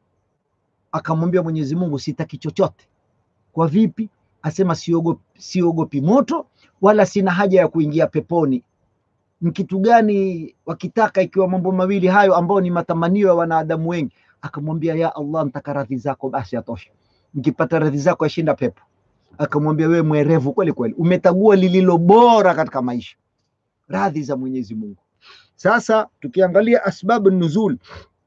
akamwambia Mwenyezi Mungu, sitaki chochote. Kwa vipi? Asema siogopi, siogopi moto wala sina haja ya kuingia peponi. Ni kitu gani wakitaka ikiwa mambo mawili hayo ambayo ni matamanio ya wanadamu wengi? Akamwambia, ya Allah, nitaka radhi zako, basi atosha. Nikipata radhi zako yashinda pepo. Akamwambia, wewe mwerevu kweli kweli, umetagua lililo bora katika maisha, radhi za Mwenyezi Mungu. Sasa tukiangalia asbabu nuzul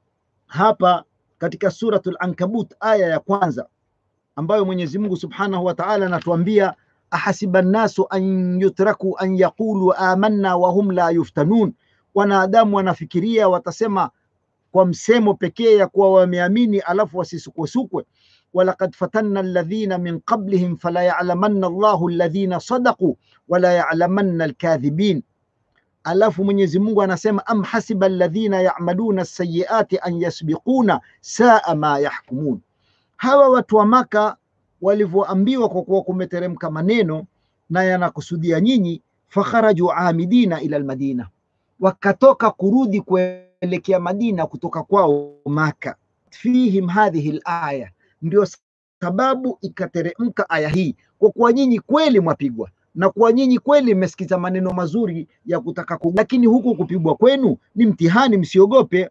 hapa katika suratul Ankabut aya ya kwanza ambayo Mwenyezi Mungu Subhanahu wa Ta'ala anatuambia ahasiba nnasu an yutraku an yaqulu amanna wahum la yuftanun, wanadamu wanafikiria watasema kwa msemo pekee ya kuwa wameamini alafu wasisukwesukwe. walaqad fatanna alladhina min qablihim fala ya'lamanna Allahu alladhina sadaqu wala ya'lamanna alkadhibin. Alafu Mwenyezi Mungu anasema am hasiba alladhina ya'maluna as-sayyi'ati an yasbiquna saa ma yahkumun. Hawa watu wa Maka walivyoambiwa kwa kuwa kumeteremka maneno na yanakusudia nyinyi, fakharaju amidina ila almadina, wakatoka kurudi kuelekea Madina kutoka kwao Maka. Fihim hadhihi alaya, ndio sababu ikateremka aya hii, kwa kuwa nyinyi kweli mwapigwa na kuwa nyinyi kweli mmesikiza maneno mazuri ya kutaka ku, lakini huku kupigwa kwenu ni mtihani, msiogope.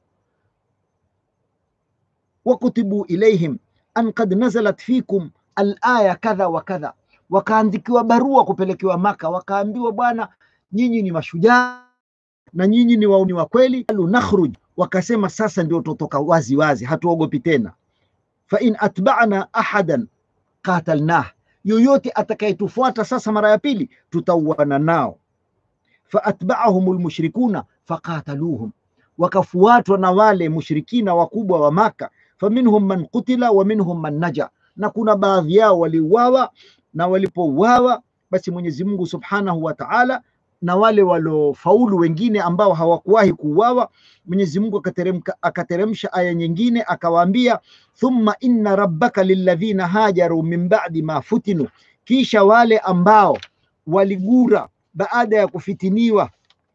wakutibu ilaihim an qad nazalat fikum alaya kadha wa kadha, wakaandikiwa barua kupelekewa Maka, wakaambiwa bwana, nyinyi ni mashujaa na nyinyi ni wauni wa kweli. Qalu nakhruj, wakasema sasa ndio tutoka wazi wazi, hatuogopi tena. fa in atba'na ahadan qatalnah, yoyote atakayetufuata sasa mara ya pili tutauana nao. fa atba'ahum almushrikuna faqataluhum, wakafuatwa na wale mushrikina wakubwa wa Maka. faminhum man qutila wa minhum man naja na kuna baadhi yao waliuawa, na walipouawa basi Mwenyezi Mungu Subhanahu wa Ta'ala, na wale waliofaulu wengine ambao hawakuwahi kuuawa, Mwenyezi Mungu akateremka akateremsha aya nyingine akawaambia, thumma inna rabbaka lilladhina hajaru min ba'di ma futinu, kisha wale ambao waligura baada ya kufitiniwa,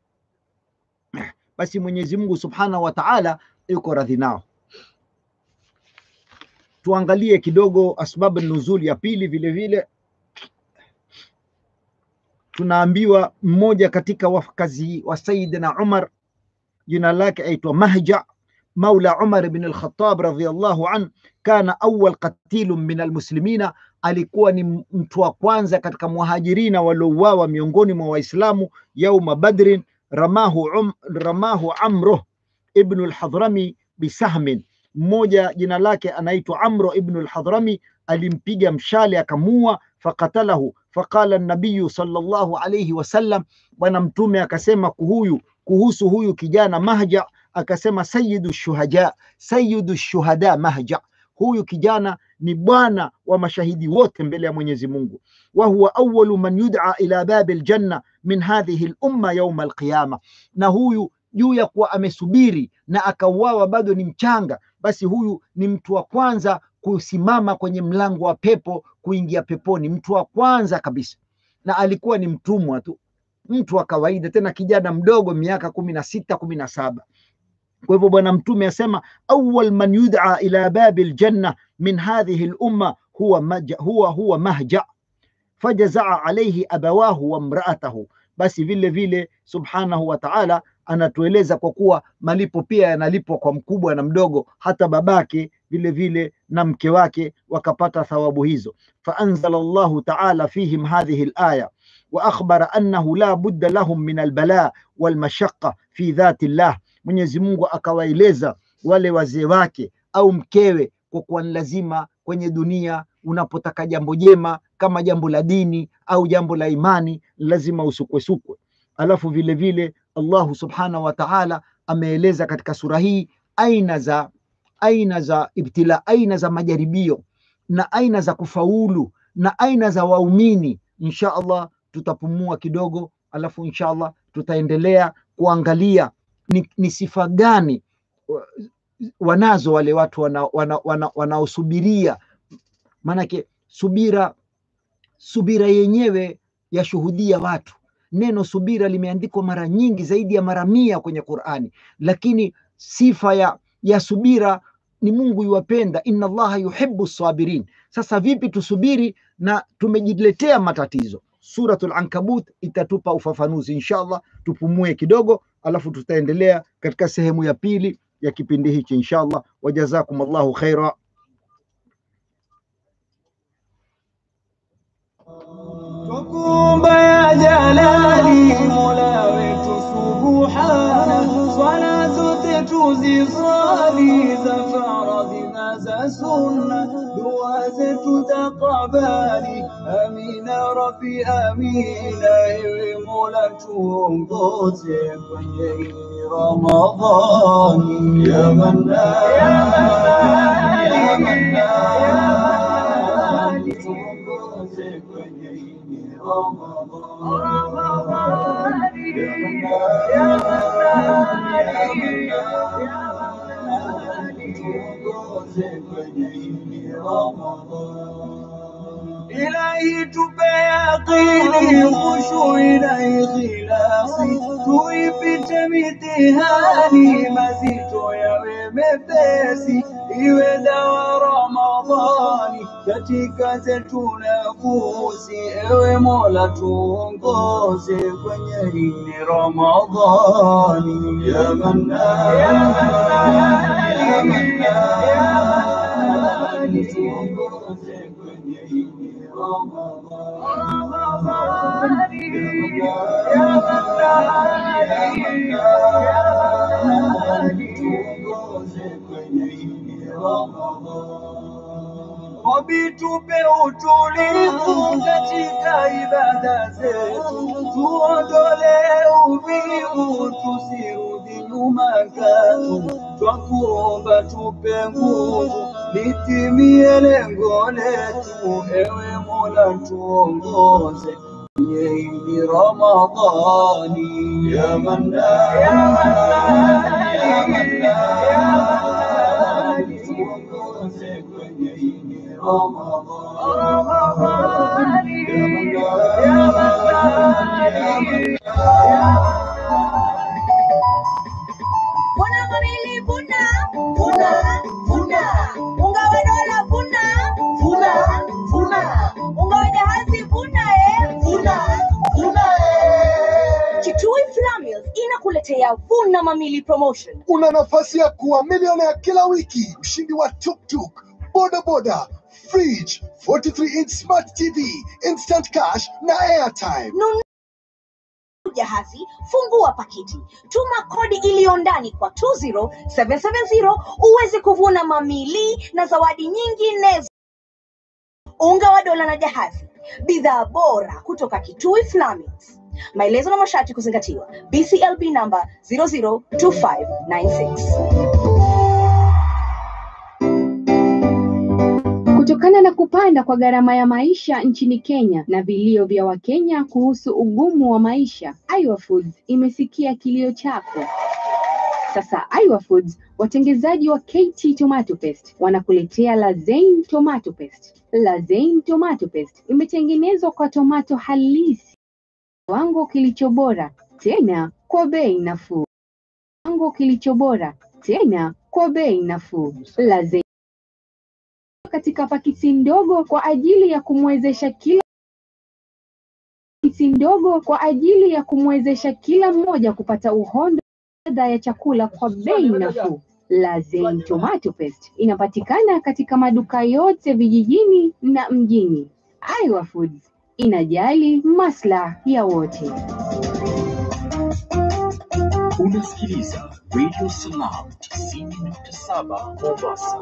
basi Mwenyezi Mungu Subhanahu wa Ta'ala yuko radhi nao. Tuangalie kidogo asbabu nuzul ya pili. Vile vile tunaambiwa mmoja katika wakazi wa Sayyidina Umar, jina lake aitwa Mahja maula Umar bin al-Khattab radhiyallahu an, kana awwal qatilun min almuslimina, alikuwa ni mtu wa kwanza katika muhajirina waliouawa miongoni mwa Waislamu yauma Badrin. Ramahu, um, ramahu Amru ibn al-Hadrami bisahmin mmoja jina lake anaitwa Amro ibnu al-Hadrami alimpiga mshale akamua, fakatalahu. Faqala nabiyu sallallahu alayhi wasallam, bwana mtume akasema kuhuyu kuhusu huyu kijana Mahja, akasema sayyidu shuhaja, sayyidu shuhada Mahja, huyu kijana ni bwana wa mashahidi wote mbele ya Mwenyezi Mungu. wa huwa awwalu man yud'a ila babi aljanna min hadhihi al-umma yawma al-qiyama, na huyu juu ya kuwa amesubiri na akauawa bado ni mchanga, basi huyu ni mtu wa kwanza kusimama kwenye mlango wa pepo kuingia peponi, mtu wa kwanza kabisa. Na alikuwa ni mtumwa tu, mtu wa kawaida, tena kijana mdogo, miaka kumi na sita kumi na saba. Kwa hivyo Bwana Mtume asema awwal man yud'a ila babi aljanna min hadhihi lumma huwa, maja, huwa, huwa Mahja fajazaa alaihi abawahu wa mraatahu. Basi vile vile subhanahu wa ta'ala anatueleza kwa kuwa malipo pia yanalipwa kwa mkubwa na mdogo, hata babake vile vile na mke wake wakapata thawabu hizo. faanzala Allahu taala fihim hadhihi alaya wa akhbara annahu la budda lahum min albala walmashaqa fi dhati llah, Mwenyezi Mungu akawaeleza wale wazee wake au mkewe kwa kuwa ni lazima kwenye dunia unapotaka jambo jema kama jambo la dini au jambo la imani lazima usukwesukwe. Alafu vile vile Allahu subhanahu wa ta'ala ameeleza katika sura hii aina za aina za ibtila, aina za majaribio na aina za kufaulu na aina za waumini. Insha Allah tutapumua kidogo, alafu insha Allah tutaendelea kuangalia ni, ni sifa gani wanazo wale watu wanaosubiria wana, wana, wana maanake subira subira yenyewe yashuhudia watu neno subira limeandikwa mara nyingi zaidi ya mara mia kwenye Qur'ani, lakini sifa ya, ya subira ni Mungu yuwapenda, inna Allaha yuhibbu sabirin. Sasa vipi tusubiri na tumejiletea matatizo? Suratul Ankabut itatupa ufafanuzi inshallah. Tupumue kidogo, alafu tutaendelea katika sehemu ya pili ya kipindi hichi inshallah. Wajazakum Allahu khaira. Tukumba ya jalali mola wetu subuhana, swala zote tuziswali za faradhi na za sunna, dua zetu tutakabali. Amina Rabbi, amina, ewe Mola tuongoze kwenye hii Ramadhani. Ya Mannan, ya Mannan, tuongoze kwenye hii Ramadhani. Ya Mannan, ya Mannan, tuongoze kwenye hii Ramadhani. Ilahi tupe yaqini, khushui na ikhlasi, tuipite mitihani, mazito yawe mepesi, iwe dawa Ramadhani katika zetu nafsi. Ewe Mola tuongoze kwenye hili Ramadhani. Ya Mannan, ya Mannan, ya Mannan, tuongoze kwenye hili Ramadhani. Ya Mannan, ya Mannan, tuongoze kwenye hili Ramadhani. Rabbi tupe utulivu katika ibada zetu, tuondole uvivu, tusirudi nyuma katu, twakuomba tupe nguvu, litimie lengo letu, ewe Mola tuongoze kwenye hili Ramadhani. Ya Mannan, ya Mannan, ya Mannan, tuongoze kwenye hili Ramadhani. Ya Mannan, ya Vuna mamili vuna, vuna, vuna. Unga wa dola vuna, vuna, vuna. Unga wa jahazi vuna, eh, vuna, vuna, eh. Kitui Flour Mills inakuletea Vuna Mamili promotion. una nafasi ya kuwa milionea kila wiki, mshindi wa tuktuk, bodaboda, fridge, 43 inch smart TV, instant cash na airtime. Nunua jahazi, fungua pakiti, tuma kodi iliyo ndani kwa 20770 uweze kuvuna mamili na zawadi nyinginezo. Unga wa dola na jahazi, bidhaa bora kutoka Kitui Flour Mills. Maelezo na masharti kuzingatiwa. BCLB namba 002596. Kutokana na kupanda kwa gharama ya maisha nchini Kenya na vilio vya Wakenya kuhusu ugumu wa maisha, Aiwa Foods imesikia kilio chako. Sasa Aiwa Foods, watengezaji wa KT Tomato Paste, wanakuletea Lazaine Tomato Paste. Lazaine Tomato Paste imetengenezwa kwa tomato halisi, kiwango kilicho bora, tena kwa bei nafuu. Kiwango kilicho bora, tena kwa bei nafuu. Lazaine katika pakiti ndogo kwa ajili ya kumwezesha kila pakiti ndogo kwa ajili ya kumwezesha kila mmoja kupata uhondo ladha ya chakula kwa bei nafuu. Lazaine Tomato Paste inapatikana katika maduka yote vijijini na mjini. Aiwa Foods inajali maslahi ya wote. Unasikiliza Radio Salam 90.7 Mombasa.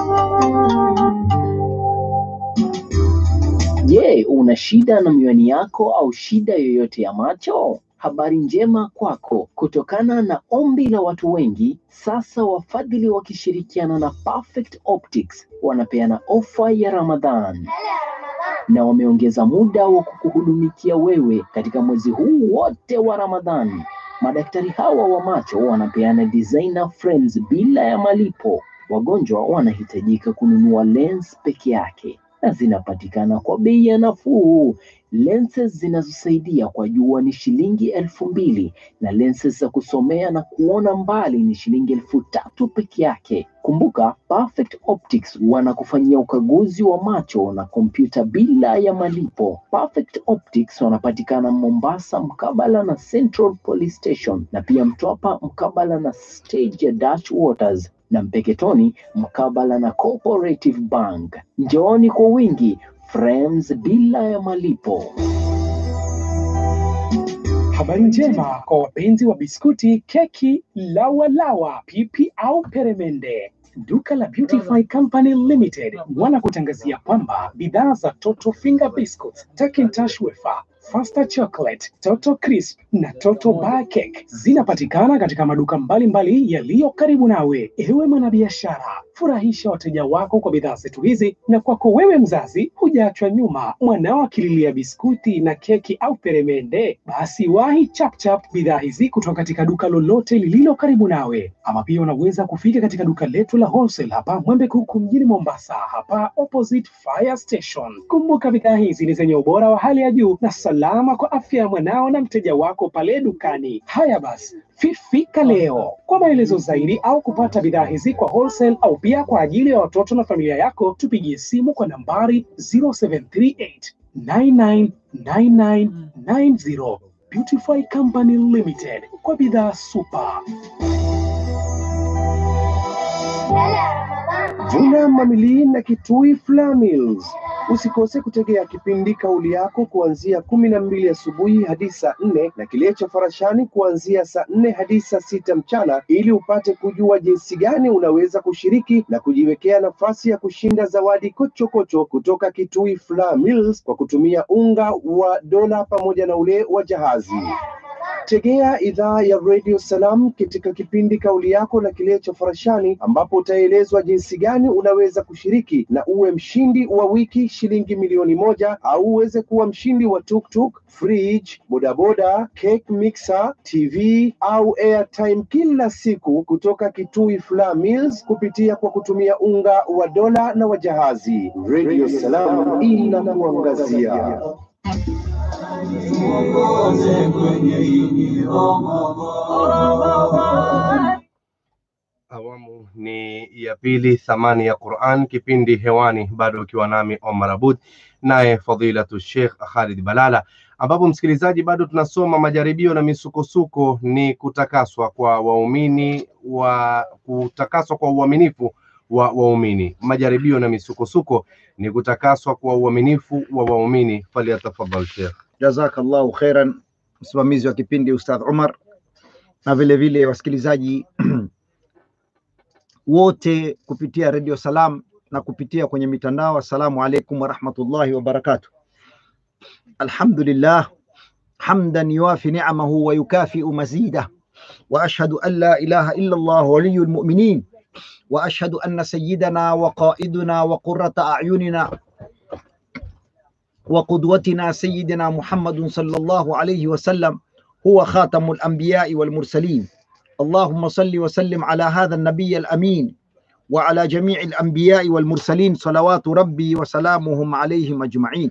Je, una shida na miwani yako au shida yoyote ya macho? Habari njema kwako. Kutokana na ombi la watu wengi, sasa wafadhili wakishirikiana na Perfect Optics wanapeana ofa ya Ramadhan na wameongeza muda wa kukuhudumikia wewe katika mwezi huu wote wa Ramadhani. Madaktari hawa wa macho wanapeana designer frames bila ya malipo. Wagonjwa wanahitajika kununua lens peke yake na zinapatikana kwa bei ya nafuu. Lenses zinazosaidia kwa jua ni shilingi elfu mbili na lenses za kusomea na kuona mbali ni shilingi elfu tatu peke yake. Kumbuka, Perfect Optics wanakufanyia ukaguzi wa macho na kompyuta bila ya malipo. Perfect Optics wanapatikana Mombasa mkabala na Central Police Station na pia Mtwapa mkabala na stage ya Dutch Waters na Mpeketoni mkabala na Cooperative Bank. Njooni kwa wingi, frames bila ya malipo. Habari njema kwa wapenzi wa biskuti, keki, lawa lawa, pipi au peremende. Duka la Beautify Company Limited wanakutangazia kwamba bidhaa za Toto Finger Biscuits, Takintosh Wafer, Faster Chocolate, Toto Crisp na Toto Bar Cake zinapatikana katika maduka mbalimbali yaliyo karibu nawe. Ewe mwanabiashara, furahisha wateja wako kwa bidhaa zetu hizi, na kwako wewe mzazi, hujaachwa nyuma. Mwanao akililia biskuti na keki au peremende, basi wahi chapchap bidhaa hizi kutoka katika duka lolote lililo karibu nawe, ama pia unaweza kufika katika duka letu la wholesale hapa Mwembe Kuku mjini Mombasa, hapa opposite fire station. Kumbuka bidhaa hizi ni zenye ubora wa hali ya juu na salama kwa afya ya mwanao na mteja wako pale dukani. Haya basi, fifika leo. Kwa maelezo zaidi au kupata bidhaa hizi kwa wholesale au pia kwa ajili ya watoto na familia yako, tupigie simu kwa nambari 0738 999990. Beautify Company Limited kwa bidhaa super. Vuna Mamili na Kitui Flour Mills. Usikose kutegea kipindi kauli yako kuanzia kumi na mbili asubuhi hadi saa nne na kile cha Farashani kuanzia saa nne hadi saa sita mchana ili upate kujua jinsi gani unaweza kushiriki na kujiwekea nafasi ya kushinda zawadi kochokocho kutoka Kitui Flour Mills kwa kutumia unga wa dola pamoja na ule wa jahazi. Tegea idhaa ya Radio Salam katika kipindi kauli yako na kileo cha Farashani, ambapo utaelezwa jinsi gani unaweza kushiriki na uwe mshindi wa wiki shilingi milioni moja au uweze kuwa mshindi wa tuktuk, fridge, bodaboda, cake mixer, TV au airtime kila siku kutoka Kitui Flour Mills kupitia kwa kutumia unga wa dola na wa jahazi. Radio Salam inakuangazia. tuongoze kwenye hili Ramadhani. Awamu ni ya pili, thamani ya Quran, kipindi hewani, bado ukiwa nami Omar Abud naye fadilatu Sheikh Khalid Balala, ambapo msikilizaji, bado tunasoma majaribio na misukosuko ni kutakaswa kwa waumini wa kutakaswa kwa uaminifu wa waumini. Majaribio na misukosuko ni kutakaswa kwa uaminifu wa waumini. Falyatafadhal Sheikh. Jazakallahu khairan, msimamizi wa kipindi Ustadh Umar, na vile vile wasikilizaji wote kupitia Radio Salam na kupitia kwenye mitandao. Assalamu alaikum warahmatullahi wabarakatuh. Alhamdulillah hamdan yuwafi ni'amahu wa yukafiu mazida wa ashhadu an la ilaha illa Allah waliyul mu'minin wa ashhadu anna sayyidana wa qaiduna wa qurrata a'yunina وقدوتنا سيدنا محمد صلى الله عليه وسلم هو خاتم الأنبياء والمرسلين اللهم صل وسلم على هذا النبي الأمين وعلى جميع الأنبياء والمرسلين صلوات ربي وسلامهم عليهم أجمعين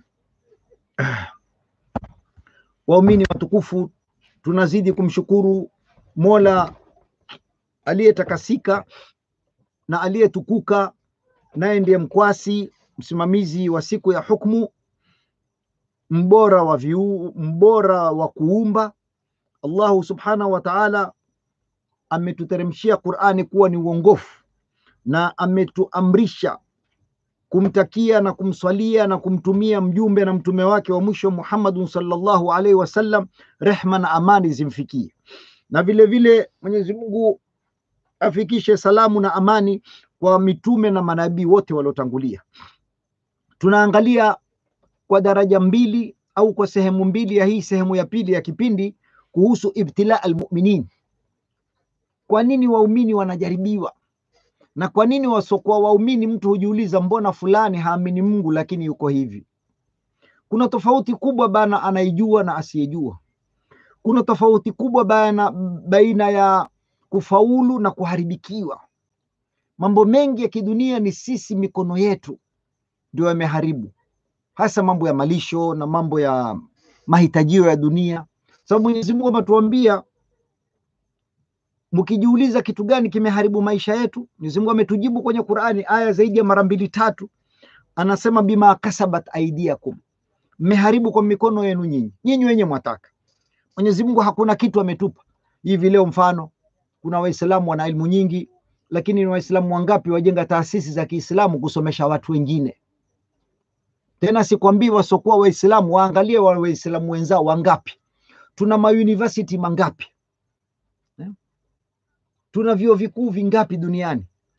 waumini watukufu tunazidi kumshukuru mola aliyetakasika na aliyetukuka naye ndiye mkwasi msimamizi wa siku ya hukmu mbora wa viu, mbora wa kuumba. Allahu subhanahu wa ta'ala ametuteremshia Qur'ani kuwa ni uongofu na ametuamrisha kumtakia na kumswalia na kumtumia mjumbe na mtume wake wa mwisho Muhammadun sallallahu alaihi wasallam, rehma na amani zimfikie, na vile vile Mwenyezi Mungu afikishe salamu na amani kwa mitume na manabii wote waliotangulia. Tunaangalia kwa daraja mbili au kwa sehemu mbili ya hii sehemu ya pili ya kipindi kuhusu ibtila almuminin. Kwa nini waumini wanajaribiwa na kwa nini wasiokuwa waumini? Mtu hujiuliza, mbona fulani haamini Mungu lakini yuko hivi? Kuna tofauti kubwa bana anaijua na asiyejua. Kuna tofauti kubwa baina, baina ya kufaulu na kuharibikiwa. Mambo mengi ya kidunia ni sisi mikono yetu ndio yameharibu hasa mambo ya malisho na mambo ya mahitajio ya dunia, sababu Mwenyezi Mungu ametuambia, mkijiuliza kitu gani kimeharibu maisha yetu, Mwenyezi Mungu ametujibu kwenye Qur'ani aya zaidi ya mara mbili tatu, anasema bima kasabat aidiakum, mmeharibu kwa mikono yenu nyinyi, nyinyi wenye mwataka. Mwenyezi Mungu hakuna kitu ametupa hivi leo. Mfano, kuna Waislamu wana elimu nyingi, lakini ni Waislamu wangapi wajenga taasisi za Kiislamu kusomesha watu wengine? tena sikwambii wasiokuwa Waislamu, waangalie wa Waislamu wenzao wangapi. Tuna mauniversity mangapi eh? Tuna vyuo vikuu vingapi duniani?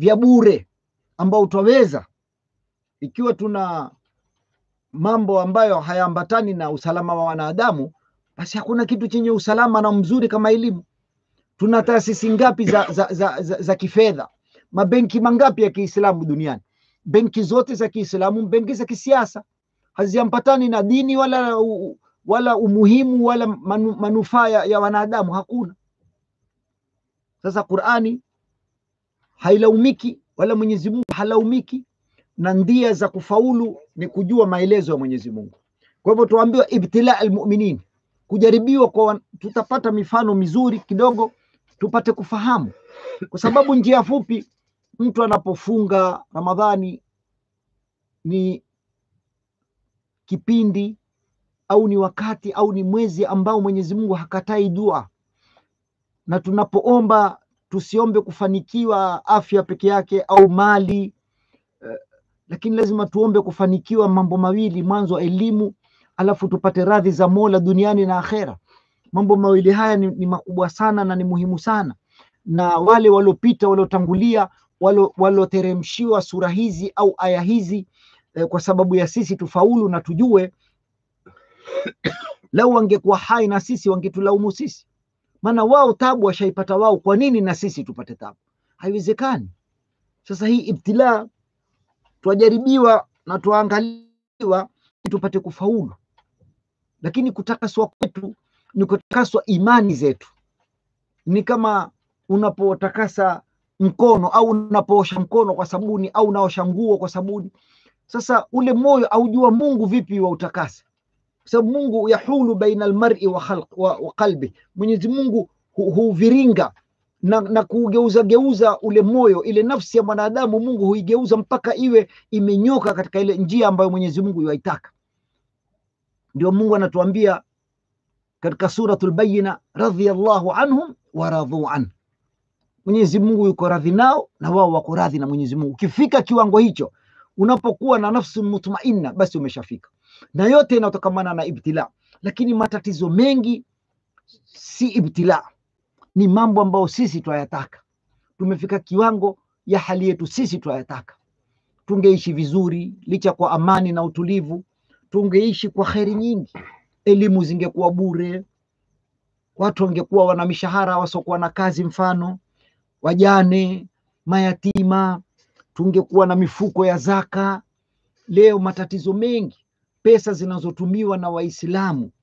vya bure ambao utaweza ikiwa tuna mambo ambayo hayaambatani na usalama wa wanadamu basi hakuna kitu chenye usalama na mzuri kama elimu tuna taasisi ngapi za, za, za, za, za kifedha mabenki mangapi ya kiislamu duniani benki zote za kiislamu benki za kisiasa haziambatani na dini wala u- wala umuhimu wala manu, manufaa ya, ya wanadamu hakuna sasa qurani hailaumiki wala mwenyezi mungu halaumiki na ndia za kufaulu ni kujua maelezo ya mwenyezi mungu kwa hivyo tuambiwa ibtila almuminin kujaribiwa kwa wan- tutapata mifano mizuri kidogo tupate kufahamu kwa sababu njia fupi mtu anapofunga ramadhani ni kipindi au ni wakati au ni mwezi ambao mwenyezi mungu hakatai dua na tunapoomba tusiombe kufanikiwa afya peke yake au mali eh, lakini lazima tuombe kufanikiwa mambo mawili mwanzo elimu alafu tupate radhi za mola duniani na akhera mambo mawili haya ni, ni makubwa sana na ni muhimu sana na wale waliopita waliotangulia walo- walioteremshiwa sura hizi au aya hizi eh, kwa sababu ya sisi tufaulu na tujue lau wangekuwa hai na sisi wangetulaumu sisi maana wao tabu washaipata wao kwa nini na sisi tupate tabu haiwezekani sasa hii ibtilaa twajaribiwa na twaangaliwa ili tupate kufaulu lakini kutakaswa kwetu ni kutakaswa imani zetu ni kama unapotakasa mkono au unapoosha mkono kwa sabuni au unaosha nguo kwa sabuni sasa ule moyo aujua mungu vipi wa utakasa kwa sababu mungu yahulu baina almari wa, khalq, wa, wa qalbi mwenyezi mungu hu- huviringa na, na kuugeuza geuza ule moyo ile nafsi ya mwanadamu mungu huigeuza mpaka iwe imenyoka katika ile njia ambayo mwenyezi mungu yaitaka ndio mungu anatuambia katika suratul bayina radhiallahu anhum waradhu an mwenyezi mungu yuko radhi nao na wao wako radhi na mwenyezi mungu ukifika kiwango hicho unapokuwa na nafsi mutmainna basi umeshafika na yote inatokamana na ibtila lakini matatizo mengi si ibtila ni mambo ambayo sisi twayataka tumefika kiwango ya hali yetu sisi twayataka tungeishi vizuri licha kwa amani na utulivu tungeishi kwa kheri nyingi elimu zingekuwa bure watu wangekuwa wana mishahara wasiokuwa na kazi mfano wajane mayatima tungekuwa na mifuko ya zaka leo matatizo mengi pesa zinazotumiwa na waislamu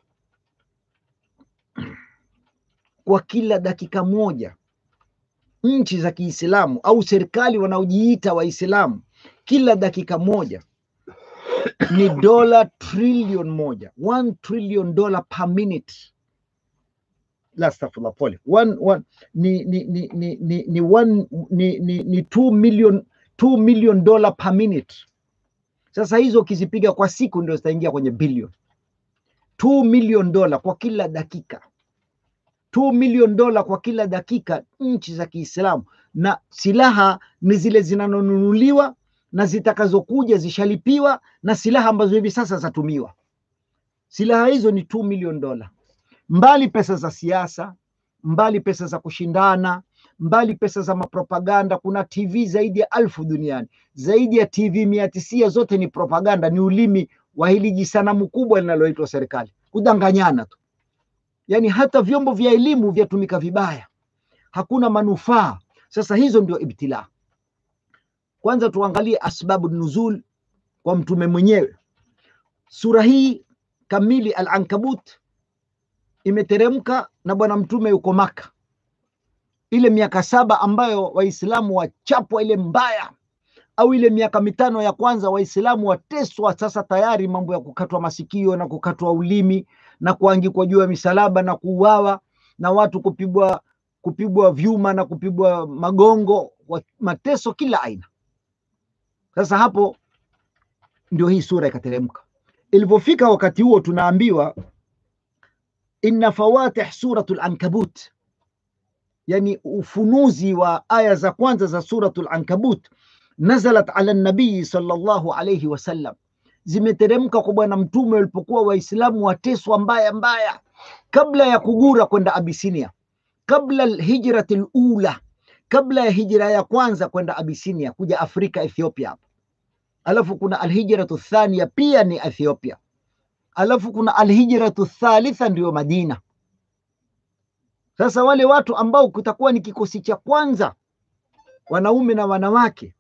kwa kila dakika moja nchi za kiislamu au serikali wanaojiita waislamu kila dakika moja ni dola trilion moja one trillion dollar per minute la astaghfirullah pole one, one, ni, ni, ni, ni, ni, ni, one, ni, ni, ni two million, two million dollar per minute sasa hizo ukizipiga kwa siku ndio zitaingia kwenye bilion 2 million dola kwa kila dakika 2 million dola kwa kila dakika nchi za kiislamu na silaha ni zile zinazonunuliwa na zitakazokuja zishalipiwa na silaha ambazo hivi sasa zatumiwa silaha hizo ni 2 million dola mbali pesa za siasa mbali pesa za kushindana mbali pesa za mapropaganda kuna tv zaidi ya alfu duniani zaidi ya tv mia tisia zote ni propaganda ni ulimi wa hili jisanamu kubwa linaloitwa serikali kudanganyana tu yaani hata vyombo vya elimu vyatumika vibaya hakuna manufaa sasa hizo ndio ibtilaa kwanza tuangalie asbabu nuzul kwa mtume mwenyewe sura hii kamili al ankabut imeteremka na bwana mtume yuko maka ile miaka saba ambayo waislamu wachapwa ile mbaya au ile miaka mitano ya kwanza waislamu wateswa sasa tayari mambo ya kukatwa masikio na kukatwa ulimi na kuangikwa juu ya misalaba na kuuawa na watu kupigwa kupigwa vyuma na kupigwa magongo wa- mateso kila aina sasa hapo ndio hii sura ikateremka ilivyofika wakati huo tunaambiwa inna fawatih suratul ankabut yani ufunuzi wa aya za kwanza za suratul ankabut nazalat ala nabii sallallahu alayhi wasallam zimeteremka kwa bwana mtume walipokuwa waislamu wateswa mbaya mbaya kabla ya kugura kwenda abisinia kabla hijrati lula kabla ya hijra ya kwanza kwenda Abisinia kuja Afrika Ethiopia hapa, alafu kuna alhijratu thania pia ni Ethiopia, alafu kuna alhijratu thalitha ndio Madina. Sasa wale watu ambao kutakuwa ni kikosi cha kwanza, wanaume na wanawake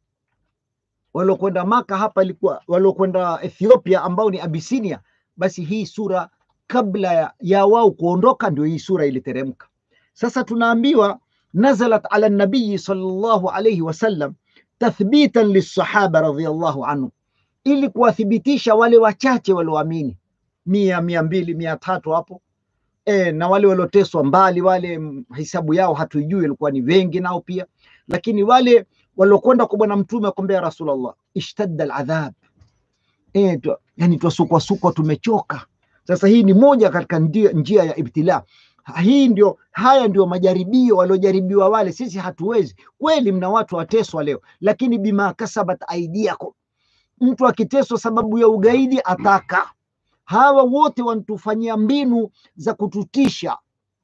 waliokwenda Maka hapa ilikuwa waliokwenda Ethiopia ambao ni Abisinia, basi hii sura kabla ya, ya wao kuondoka ndio hii sura iliteremka. Sasa tunaambiwa nazalat ala nabiyi sallallahu alayhi wasallam tathbitan lissahaba radhiyallahu anhu, ili kuwathibitisha wale wachache walioamini mia mia mbili mia tatu hapo e, na wale walioteswa mbali, wale mm, hisabu yao hatuijui, ilikuwa ni wengi nao pia, lakini wale waliokwenda kwa Bwana Mtume wakamwambia Rasulullah, ishtadda aladhab, e, tu, yani twasukwasukwa, tumechoka. Sasa hii ni moja katika njia, njia ya ibtila. Hii ndio, haya ndio majaribio waliojaribiwa wale. Sisi hatuwezi kweli. Mna watu wateswa leo, lakini bima kasabat aidiakum, mtu akiteswa sababu ya ugaidi ataka hawa wote wanatufanyia mbinu za kututisha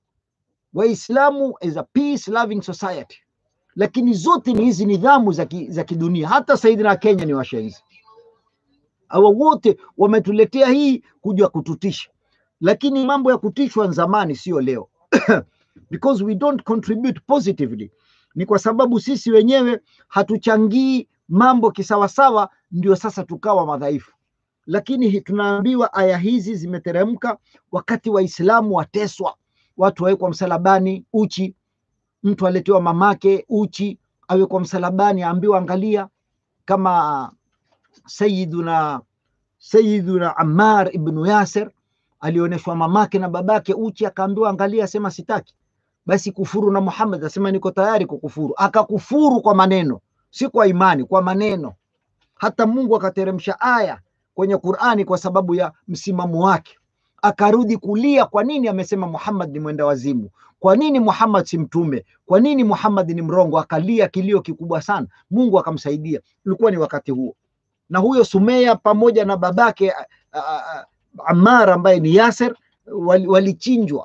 Waislamu as a peace loving society, lakini zote ni hizi nidhamu za, ki, za kidunia. Hata Saidina Kenya ni washenzi hawa wote wametuletea hii kuja kututisha, lakini mambo ya kutishwa ni zamani, sio leo because we don't contribute positively. Ni kwa sababu sisi wenyewe hatuchangii mambo kisawasawa, ndio sasa tukawa madhaifu. Lakini hi- tunaambiwa aya hizi zimeteremka wakati Waislamu wateswa, watu wawekwa msalabani uchi, mtu aletewa mamake uchi, awekwa msalabani, aambiwa angalia, kama Sayyiduna Sayyiduna Ammar ibnu Yasir alionyeshwa mamake na babake uchi, akaambiwa angalia, asema sitaki. Basi kufuru na Muhammad, asema niko tayari kukufuru. Akakufuru kwa maneno, si kwa imani, kwa maneno. Hata Mungu akateremsha aya kwenye Qur'ani kwa sababu ya msimamo wake, akarudi kulia. Kwa nini amesema Muhammad ni mwenda wazimu? Kwa nini Muhammad si mtume? Kwa nini Muhammad ni mrongo? Akalia kilio kikubwa sana, Mungu akamsaidia. Ilikuwa ni wakati huo na huyo Sumeya pamoja na babake a- a- a- Ammar ambaye ni Yasir wali- walichinjwa,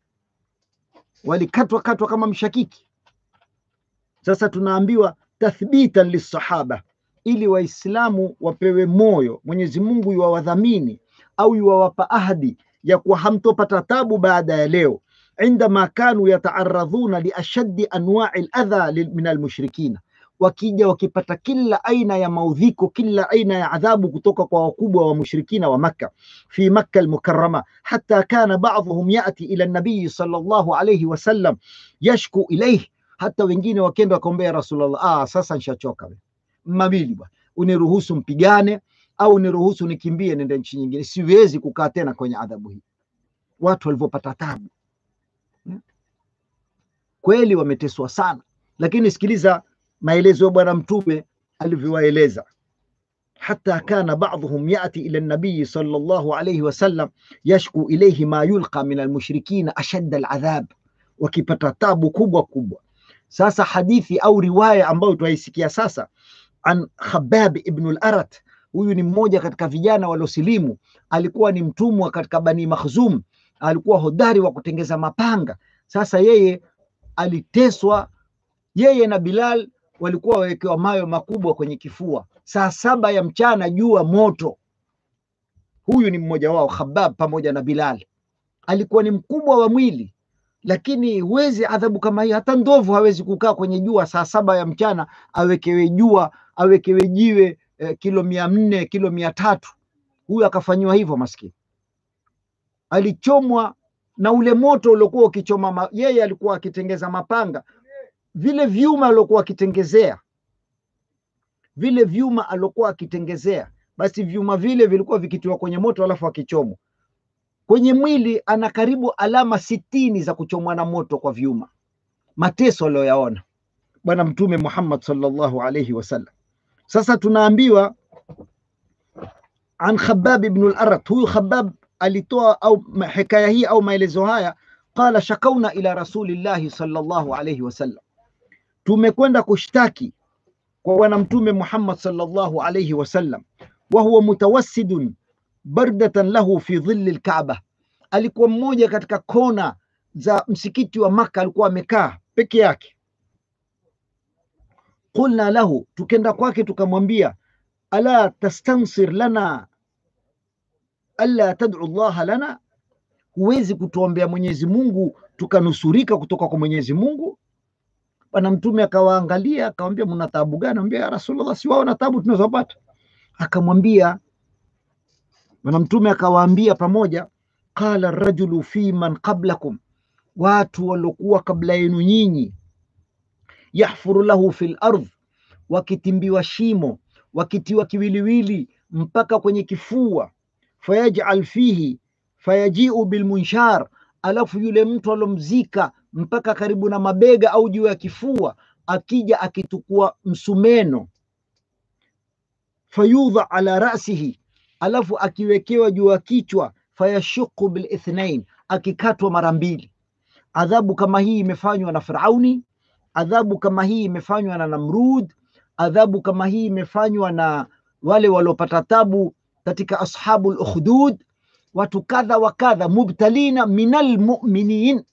walikatwa katwa kama mshakiki. Sasa tunaambiwa tathbitan lissahaba, ili Waislamu wapewe moyo, Mwenyezi Mungu yuwawadhamini au yuwawapa ahadi ya kuwa hamtopata tabu baada ya leo, indama kanu yataaradhuna liashaddi anwai ladha lil- min almushrikina wakija wakipata kila aina ya maudhiko, kila aina ya adhabu kutoka kwa wakubwa wa mushrikina wa Makka fi Makka almukarrama, hata kana ba'dhuhum yati ila nabii sallallahu alayhi wasallam yashku ilayhi, hata wengine wakenda wakaombea Rasulullah, ah, sasa nishachoka we. mawili bwana, uniruhusu mpigane au uniruhusu nikimbie nende nchi nyingine, siwezi kukaa tena kwenye adhabu hii. Watu walivyopata tabu Hmm? kweli, wameteswa sana, lakini sikiliza maelezo ya Bwana Mtume alivyowaeleza hata kana ba'dhuhum yati ila nabiyi sallallahu alayhi wasallam yashku ilayhi ma yulqa min almushrikina ashadda aladhab, wakipata tabu kubwa kubwa. Sasa hadithi au riwaya ambayo tunaisikia sasa an Khabab ibn al-Arat, huyu ni mmoja katika vijana waliosilimu, alikuwa ni mtumwa katika Bani Makhzum, alikuwa hodari wa kutengeza mapanga. Sasa yeye aliteswa, yeye na Bilal walikuwa wawekewa mawe makubwa kwenye kifua, saa saba ya mchana, jua moto. Huyu ni mmoja wao, Khabab pamoja na Bilal. Alikuwa ni mkubwa wa mwili, lakini huwezi adhabu kama hii. Hata ndovu hawezi kukaa kwenye jua saa saba ya mchana, awekewe jua, awekewe jiwe eh, kilo mia nne kilo mia tatu Huyu akafanyiwa hivyo, maskini alichomwa na ule moto uliokuwa ukichoma ma... yeye alikuwa akitengeza mapanga vile vyuma aliokuwa akitengezea vile vyuma aliokuwa akitengezea, basi vyuma vile vilikuwa vikitiwa kwenye moto, alafu akichomwa kwenye mwili, ana karibu alama sitini za kuchomwa na moto kwa vyuma. Mateso aliyoyaona Bwana Mtume Muhammad sallallahu alaihi wasallam. Sasa tunaambiwa an Khabab ibn al-Arat, huyu Khabab alitoa au ma- hikaya hii au maelezo haya, qala shakauna ila rasulillahi sallallahu alaihi wasallam tumekwenda kushtaki kwa bwana mtume Muhammad sallallahu alayhi wasallam, wa huwa mutawassidun bardatan lahu fi dhilli alkaaba, alikuwa mmoja katika kona za msikiti wa Maka, alikuwa amekaa peke yake qulna lahu, tukenda kwake tukamwambia, ala tastansir lana alla tad'u llaha lana, huwezi kutuombea Mwenyezi Mungu tukanusurika kutoka kwa Mwenyezi Mungu? Bwana Mtume akawaangalia akamwambia, mna taabu gani? Ambia ya Rasulullah, si wao na taabu tunazopata. Akamwambia Bwana Mtume akawaambia pamoja, qala rajulu fi man qablakum, watu waliokuwa kabla yenu nyinyi, yahfuru lahu fil ardh, wakitimbiwa shimo, wakitiwa kiwiliwili mpaka kwenye kifua, fayajal fihi fayajiu bilmunshar, alafu yule mtu alomzika mpaka karibu na mabega au juu ya kifua, akija akitukua msumeno, fayudha ala rasihi, alafu akiwekewa juu ya kichwa, fayashuku bilithnain, akikatwa mara mbili. Adhabu kama hii imefanywa na Firauni, adhabu kama hii imefanywa na Namrud, adhabu kama hii imefanywa na wale waliopata tabu katika ashabu ukhdud, watu kadha wa kadha, mubtalina minal mu'minin,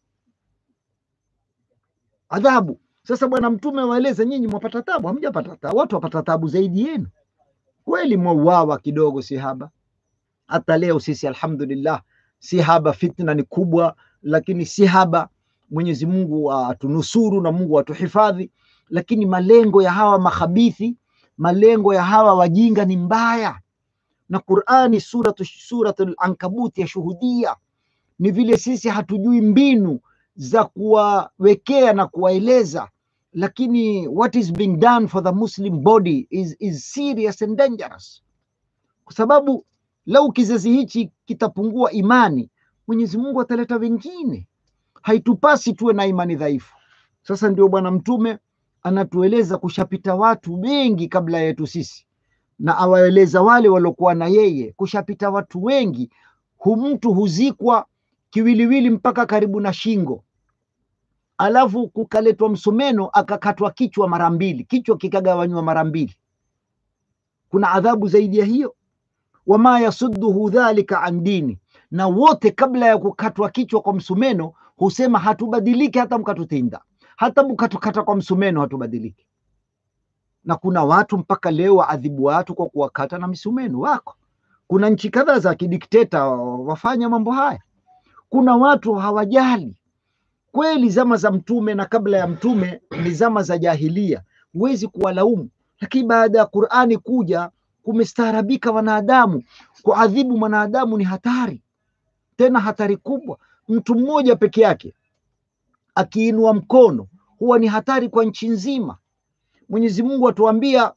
adhabu. Sasa Bwana Mtume waeleza, nyinyi mwapata tabu? Hamjapata tabu, watu wapata tabu zaidi yenu. Kweli mwauawa kidogo, si haba. Hata leo sisi alhamdulillah, si haba, fitna ni kubwa, lakini si haba. Mwenyezi Mungu atunusuru na Mungu atuhifadhi, lakini malengo ya hawa makhabithi, malengo ya hawa wajinga ni mbaya, na Qur'ani suratu suratul Ankabut yashuhudia ni vile sisi hatujui mbinu za kuwawekea na kuwaeleza, lakini what is being done for the Muslim body is, is serious and dangerous, kwa sababu lau kizazi hichi kitapungua imani, Mwenyezi Mungu ataleta wengine. Haitupasi tuwe na imani dhaifu. Sasa ndio Bwana Mtume anatueleza kushapita watu wengi kabla yetu sisi, na awaeleza wale waliokuwa na yeye, kushapita watu wengi. Hu mtu huzikwa kiwiliwili mpaka karibu na shingo, alafu kukaletwa msumeno akakatwa kichwa mara mbili, kichwa kikagawanywa mara mbili. Kuna adhabu zaidi ya hiyo? wama yasudduhu dhalika an dini, na wote kabla ya kukatwa kichwa kwa msumeno husema hatubadiliki hata mkatutinda, hata mkatukata kwa msumeno hatubadiliki. Na kuna watu mpaka leo waadhibu watu kwa kuwakata na misumeno wako. Kuna nchi kadhaa za kidikteta wafanya mambo haya. Kuna watu hawajali kweli. Zama za Mtume na kabla ya Mtume ni zama za jahilia, huwezi kuwalaumu, lakini baada ya Qur'ani kuja kumestaarabika wanadamu. Kuadhibu mwanadamu ni hatari, tena hatari kubwa. Mtu mmoja peke yake akiinua mkono huwa ni hatari kwa nchi nzima. Mwenyezi Mungu atuambia,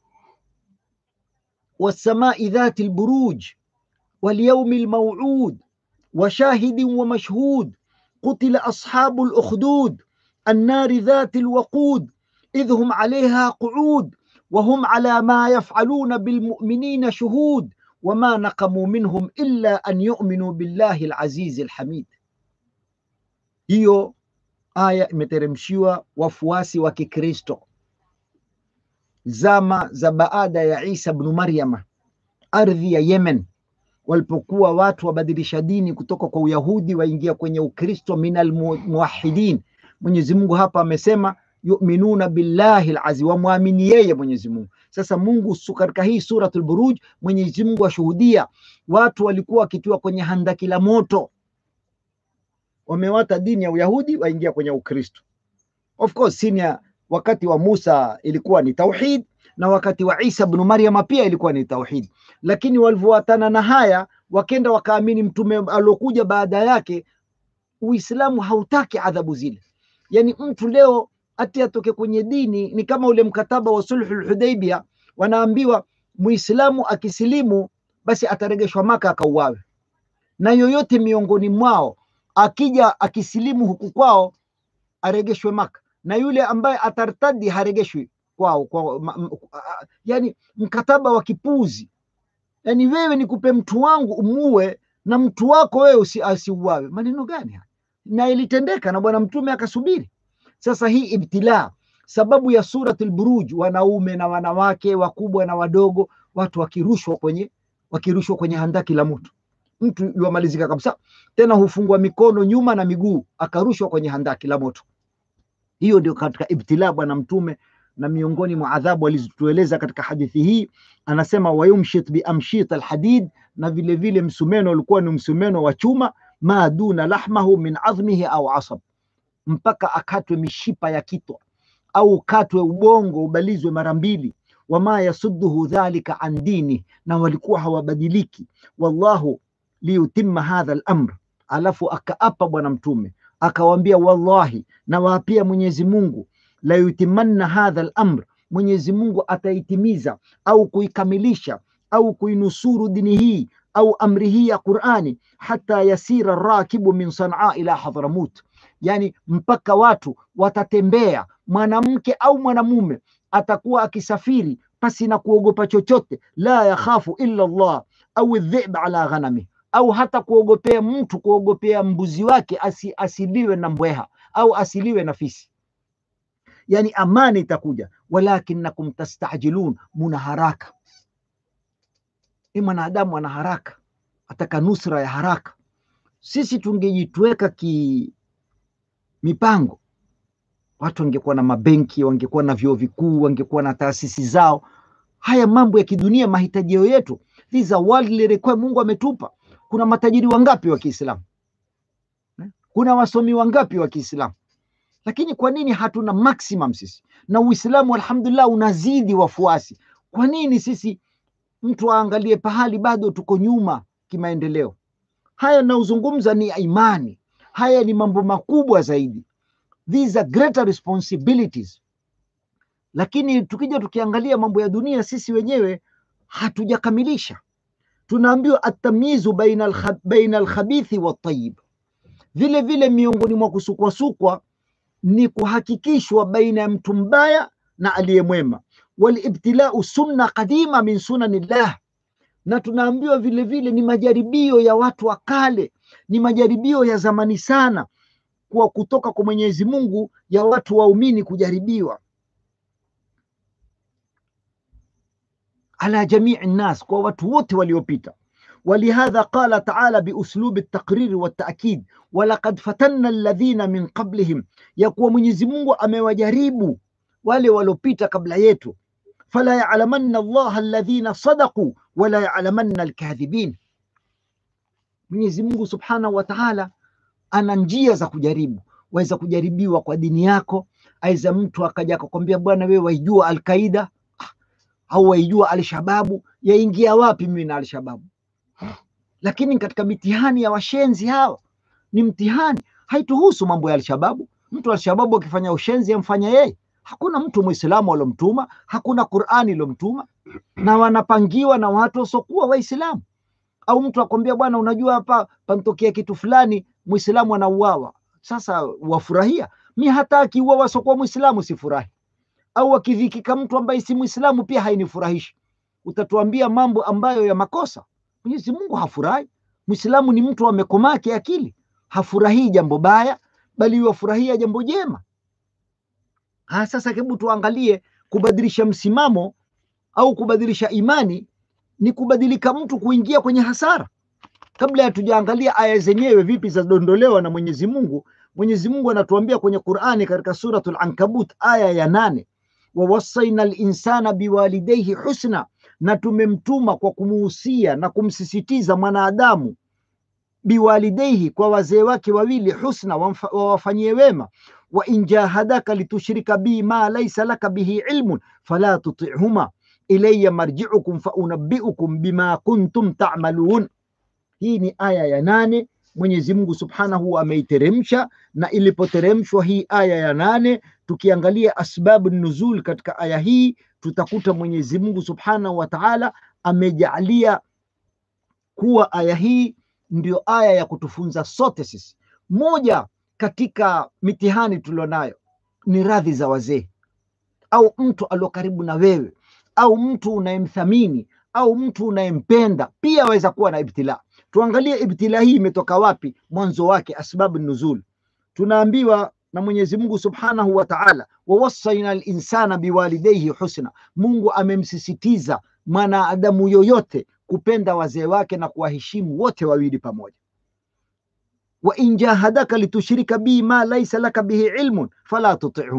wassamai dhati lburuj walyaumi lmauud wa shahidin wa mashhud qutila ashabu lukhdud annari dhati lwaqud idh hum alaiha qu'ud وهم على ما يفعلون بالمؤمنين شهود وما نقموا منهم إلا أن يؤمنوا بالله العزيز الحميد hiyo aya imeteremshiwa wafuasi wa Kikristo zama za baada ya Isa bnu Maryama, ardhi ya Yemen, walipokuwa watu wabadilisha dini kutoka kwa Uyahudi waingia kwenye Ukristo, minal muwahidin. Mwenyezi Mungu hapa amesema yuminuna billahi alaziz, wamwamini yeye Mwenyezi Mungu. Sasa Mungu katika hii suratul Buruj, Mwenyezi Mungu ashuhudia watu walikuwa wakitiwa kwenye handaki la moto, wamewata dini ya Uyahudi waingia kwenye Ukristo. Of course senior, wakati wa Musa ilikuwa ni tauhid na wakati wa Isa bnu Maryama pia ilikuwa ni tauhid, lakini walivyoatana na haya wakenda wakaamini mtume aliokuja baada yake. Uislamu hautaki adhabu zile, yani mtu leo hati atoke kwenye dini ni kama ule mkataba wa sulhul Hudaibia, wanaambiwa muislamu akisilimu basi ataregeshwa Maka akauawe, na yoyote miongoni mwao akija akisilimu huku kwao aregeshwe Maka, na yule ambaye atartadi haregeshwi kwao kwa, ma, m, yani mkataba wa kipuzi. Yani wewe nikupe mtu wangu umuue na mtu wako wewe asiuawe, maneno gani haya? Na ilitendeka na Bwana Mtume akasubiri. Sasa hii ibtilaa, sababu ya suratul Buruj, wanaume na wanawake, wakubwa na wadogo, watu wakirushwa kwenye wakirushwa kwenye handaki la moto, mtu yuamalizika kabisa, tena hufungwa mikono nyuma na miguu, akarushwa kwenye handaki la moto. Hiyo ndio katika ibtilaa Bwana Mtume na miongoni mwa adhabu alizotueleza katika hadithi hii anasema wayumshit biamshit alhadid, na vile vile msumeno ulikuwa ni msumeno wa chuma, ma duna lahmahu min adhmihi au asab, mpaka akatwe mishipa ya kitwa au ukatwe ubongo ubalizwe mara mbili. Wama yasudduhu dhalika an dini, na walikuwa hawabadiliki. Wallahu liyutimma hadha al-amr, alafu akaapa Bwana Mtume akawaambia, wallahi nawaapia Mwenyezi Mungu, la yutimanna hadha al-amr, Mwenyezi Mungu ataitimiza au kuikamilisha au kuinusuru dini hii au amri hii ya Qur'ani, hata yasira rakibu min Sanaa ila Hadhramut, yani mpaka watu watatembea, mwanamke au mwanamume atakuwa akisafiri pasi na kuogopa chochote, la yakhafu illa Allah au dhib ala ghanami, au hata kuogopea mtu kuogopea mbuzi wake asi, asiliwe na mbweha au asiliwe na fisi. Yani amani itakuja, walakinakum tastajilun, muna haraka. Ni mwanadamu ana haraka, ataka nusra ya haraka. Sisi tungejitweka ki mipango watu wangekuwa na mabenki, wangekuwa na vyuo vikuu, wangekuwa na taasisi zao. Haya mambo ya kidunia, mahitajio yetu, these are worldly requirements Mungu ametupa. Kuna matajiri wangapi wa Kiislamu? Kuna wasomi wangapi wa Kiislamu? Lakini kwa nini hatuna maximum sisi? Na Uislamu alhamdulillah unazidi wafuasi. Kwa nini sisi mtu aangalie pahali bado tuko nyuma kimaendeleo? Haya naozungumza ni imani, haya ni mambo makubwa zaidi these are greater responsibilities. Lakini tukija tukiangalia mambo ya dunia, sisi wenyewe hatujakamilisha. Tunaambiwa atamyizu baina alkha- baina alkhabithi watayib, vile vile miongoni mwa kusukwasukwa ni kuhakikishwa baina ya mtu mbaya na aliye mwema. Walibtilau sunna qadima min sunanillah, na tunaambiwa vile vile ni majaribio ya watu wa kale, ni majaribio ya zamani sana kuwa kutoka kwa Mwenyezi Mungu ya watu waumini kujaribiwa ala jamii nnas, kwa watu wote waliopita. Walihadha qala taala biuslubi ltaqriri waltaakid walaqad fatanna alladhina min qablihim, ya kuwa Mwenyezi Mungu amewajaribu wale waliopita kabla yetu. Fala yalamanna allaha alladhina sadaqu wala yalamanna alkadhibin. Mwenyezi Mungu subhanahu wa taala ana njia za kujaribu. Waweza kujaribiwa kwa dini yako, aiza mtu akaja akakwambia, bwana wewe waijua Alqaida au waijua Alshababu, yaingia wapi mimi na Alshababu? Lakini katika mitihani ya washenzi hawa ni mtihani, haituhusu mambo ya Alshababu. Mtu Alshababu akifanya ushenzi amfanya yeye, hakuna mtu Muislamu alomtuma, hakuna Qurani ilomtuma, na wanapangiwa na watu wasiokuwa Waislamu. Au mtu akwambia, bwana, unajua hapa pantokea kitu fulani, Muislamu anauawa. Sasa wafurahia? Mi hata akiuawa asiokuwa Muislamu sifurahi, au akidhikika mtu ambaye si Muislamu pia hainifurahishi. Utatuambia mambo ambayo ya makosa. Mwenyezi Mungu hafurahi. Muislamu ni mtu amekomaa kiakili, hafurahii jambo baya, bali wafurahia jambo jema. Ha, sasa hebu tuangalie kubadilisha msimamo au kubadilisha imani ni kubadilika mtu kuingia kwenye hasara. Kabla hatujaangalia aya zenyewe vipi zadondolewa na Mwenyezi Mungu, Mwenyezi Mungu anatuambia kwenye Qur'ani katika suratul Ankabut aya ya nane, wawassaina linsana biwalidayhi husna, na tumemtuma kwa kumuhusia na kumsisitiza mwanadamu biwalidayhi, kwa wazee wake wawili, husna, wamfa- wawafanyie wema. wa in jahadaka litushrika bi ma laysa laka bihi ilmun fala tutihuma ilayya marji'ukum faunabbiukum bima kuntum ta'malun. Hii ni aya ya nane. Mwenyezi Mungu Subhanahu ameiteremsha, na ilipoteremshwa hii aya ya nane, tukiangalia asbabu nuzul katika aya hii, tutakuta Mwenyezi Mungu Subhanahu wa Ta'ala amejaalia kuwa aya hii ndio aya ya kutufunza sote sisi. Moja katika mitihani tulionayo ni radhi za wazee au mtu alio karibu na wewe au mtu unayemthamini au mtu unayempenda, pia aweza kuwa na ibtila. Tuangalie ibtila hii imetoka wapi, mwanzo wake, asbabu nuzul. Tunaambiwa na Mwenyezi Mungu Subhanahu wa Ta'ala, wawassaina linsana biwalidayhi husna, Mungu amemsisitiza mwanadamu yoyote kupenda wazee wake na kuwaheshimu wote wawili pamoja. wa in jahadaka litushrika bi ma laysa laka bihi ilmun fala tutihuma,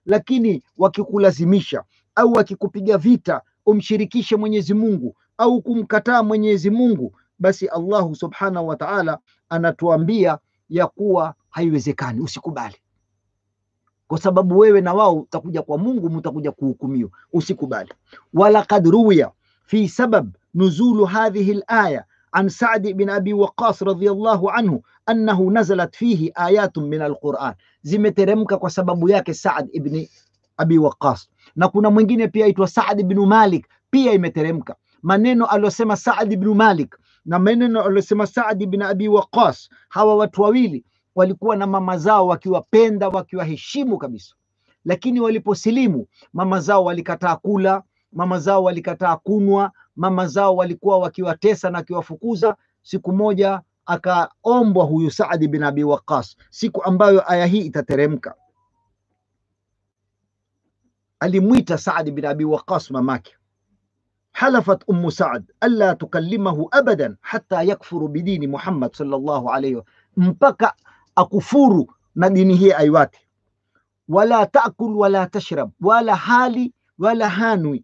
lakini wakikulazimisha au wakikupiga vita umshirikishe Mwenyezi Mungu au kumkataa Mwenyezi Mungu, basi Allahu subhanahu wa ta'ala anatuambia ya kuwa haiwezekani, usikubali, kwa sababu wewe na wao utakuja kwa Mungu, mtakuja kuhukumiwa. Usikubali. walaqad ruwiya fi sabab nuzulu hadhihi alaya an Sa'd bin Abi Waqqas radhiyallahu anhu annahu nazalat fihi ayatun min alquran, zimeteremka kwa sababu yake Sa'd ibn Abi Waqqas, na kuna mwingine pia aitwa Sa'd ibn Malik, pia imeteremka maneno aliyosema Sa'd ibn Malik na maneno aliyosema Sa'd ibn Abi Waqqas. Hawa watu wawili walikuwa na mama zao wakiwapenda, wakiwaheshimu kabisa, lakini waliposilimu mama zao walikataa kula, mama zao walikataa kunwa, mama zao walikuwa wakiwatesa na wakiwafukuza. Siku moja akaombwa huyu Saadi bin Abi Waqas, siku ambayo aya hii itateremka. Alimwita Saadi bin Abi Waqas mamake, halafat ummu Saad alla tukallimahu abadan hatta yakfuru bidini Muhammad sallallahu alayhi wa mpaka akufuru na dini hii aiwate, wala taakul wala tashrab, wala hali wala hanwi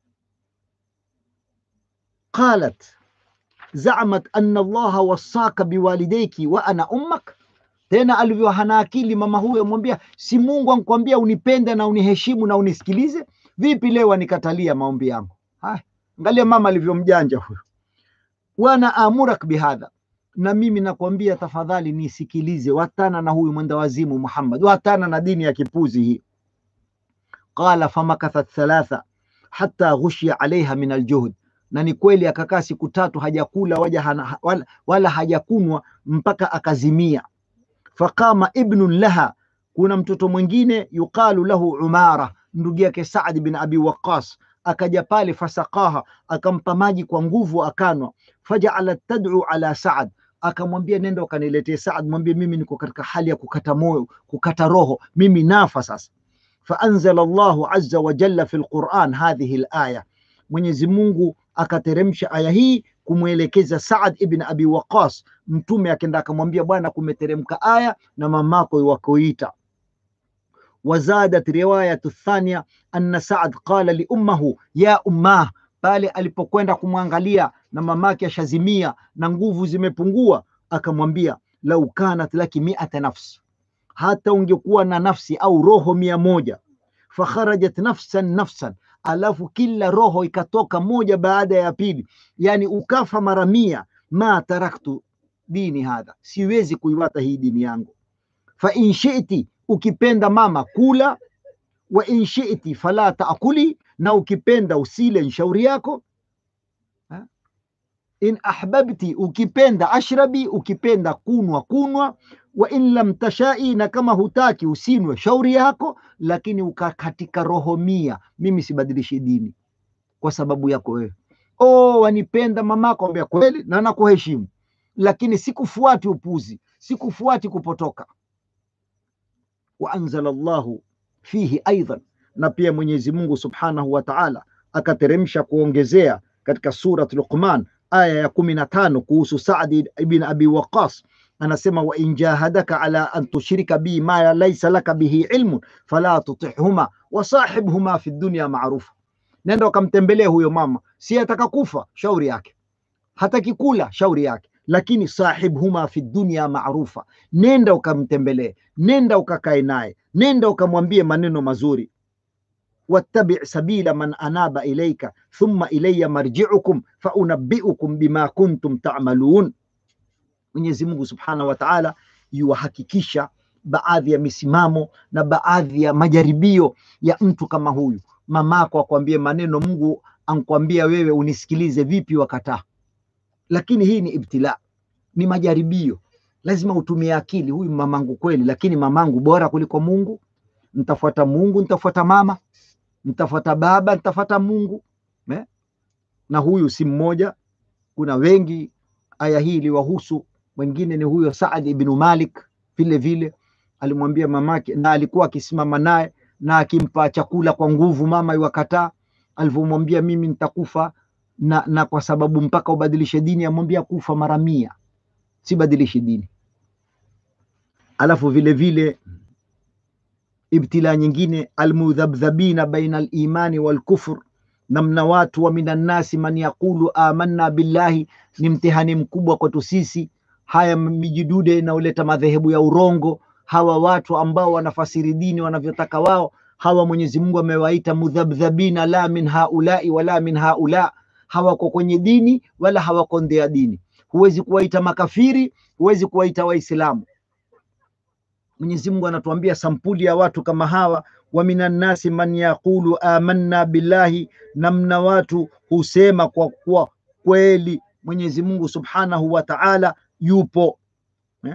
qalat zamat anna allaha wassaka biwalidaiki wa ana ummak. Tena alivyo hana akili mama huyo amwambia, si Mungu ankwambia unipende na uniheshimu na unisikilize? Vipi leo anikatalia maombi yangu? Haya, angalia mama alivyomjanja huyo. Wana amurak bihadha, na mimi nakwambia tafadhali nisikilize, watana na huyu mwenda wazimu Muhammad, watana na dini ya kipuzi hii. Qala famakathat thalatha hatta ghushia alaiha min aljuhd na ni kweli akakaa siku tatu hajakula waja hana, wala, wala hajakunwa mpaka akazimia. Faqama ibnun laha, kuna mtoto mwingine yuqalu lahu Umara, ndugu yake Saad bin Abi Waqas, akaja pale, fasaqaha, akampa maji kwa nguvu akanwa. Fajaalat tad'u ala Saad, akamwambia nenda ukaniletee Saad, mwambie mimi niko katika hali ya kukata moyo, kukata roho, mimi nafa sasa. Faanzala Allahu azza wa jalla fi lquran hadhihi alaya, Mwenyezi Mungu akateremsha aya hii kumwelekeza Saad ibn Abi Waqas. Mtume akenda akamwambia, bwana, kumeteremka aya na mamako wakoita. Wazadat riwayatu thania anna Saad qala li ummahu ya ummah, pale alipokwenda kumwangalia na mamake ashazimia na nguvu zimepungua, akamwambia lau kanat laki miata nafs, hata ungekuwa na nafsi au roho mia moja fakharajat nafsan nafsan alafu kila roho ikatoka moja baada ya pili, yani ukafa mara mia, ma taraktu dini hadha, siwezi kuiwata hii dini yangu. Fa in shiti, ukipenda mama kula, wa in shiti fala taakuli, na ukipenda usile, nshauri yako. Ha? In ahbabti, ukipenda ashrabi, ukipenda kunwa kunwa wa in lam tashai, na kama hutaki usinwe, shauri yako, lakini ukakatika roho mia, mimi sibadilishi dini kwa sababu yako wewe. Oh, wanipenda mamako, ambia kweli na nakuheshimu, lakini sikufuati upuzi, sikufuati kupotoka. Wa anzala Allahu fihi aidan, na pia Mwenyezi Mungu subhanahu wa ta'ala akateremsha kuongezea katika surat Luqman aya ya kumi na tano kuhusu Saadi ibn Abi Waqas anasema wa in jahadaka ala an tushrika bi ma laysa laka bihi ilmun fala tutihuma wa sahibhuma fi dunya ma'rufa, nenda ukamtembelee huyo mama, si ataka kufa, shauri yake, hataki kula, shauri yake, lakini sahibhuma fi dunya ma'rufa, nenda ukamtembelee, nenda ukakae naye, nenda ukamwambie maneno mazuri wattabi sabila man anaba ilaika thumma ilayya marji'ukum fa unabbi'ukum bima kuntum ta'malun. Mwenyezi Mungu Subhanahu wa Ta'ala yuwahakikisha baadhi ya misimamo na baadhi ya majaribio ya mtu kama huyu. Mamako akwambie maneno, Mungu ankwambia wewe unisikilize, vipi wakataa? Lakini hii ni ibtila, ni majaribio, lazima utumie akili. Huyu mamangu kweli, lakini mamangu bora kuliko Mungu? Ntafuata Mungu, ntafuata mama, ntafuata baba, ntafuata Mungu eh? Na huyu si mmoja, kuna wengi aya hii iliwahusu wengine ni huyo Saad ibn Malik vile vile alimwambia mamake, na alikuwa akisimama naye na akimpa chakula kwa nguvu, mama iwakataa. Alivyomwambia mimi nitakufa na, na kwa sababu mpaka ubadilishe dini, amwambia kufa mara mia, sibadilishi dini. Alafu vile vile ibtila nyingine almudhabdhabina baina alimani walkufr namna watu wa minan nasi man yaqulu amanna billahi ni mtihani mkubwa kwetu sisi haya mijidude inaoleta madhehebu ya urongo hawa watu ambao wanafasiri dini wanavyotaka wao hawa mwenyezi mungu amewaita mudhabdhabina la min haulai wala min haula hawako kwenye dini wala hawako nde ya dini huwezi kuwaita makafiri huwezi kuwaita waislamu mwenyezi mungu anatuambia sampuli ya watu kama hawa wa minan nasi man yaqulu amanna billahi namna watu husema kwa kuwa kweli mwenyezi mungu subhanahu wa taala yupo eh?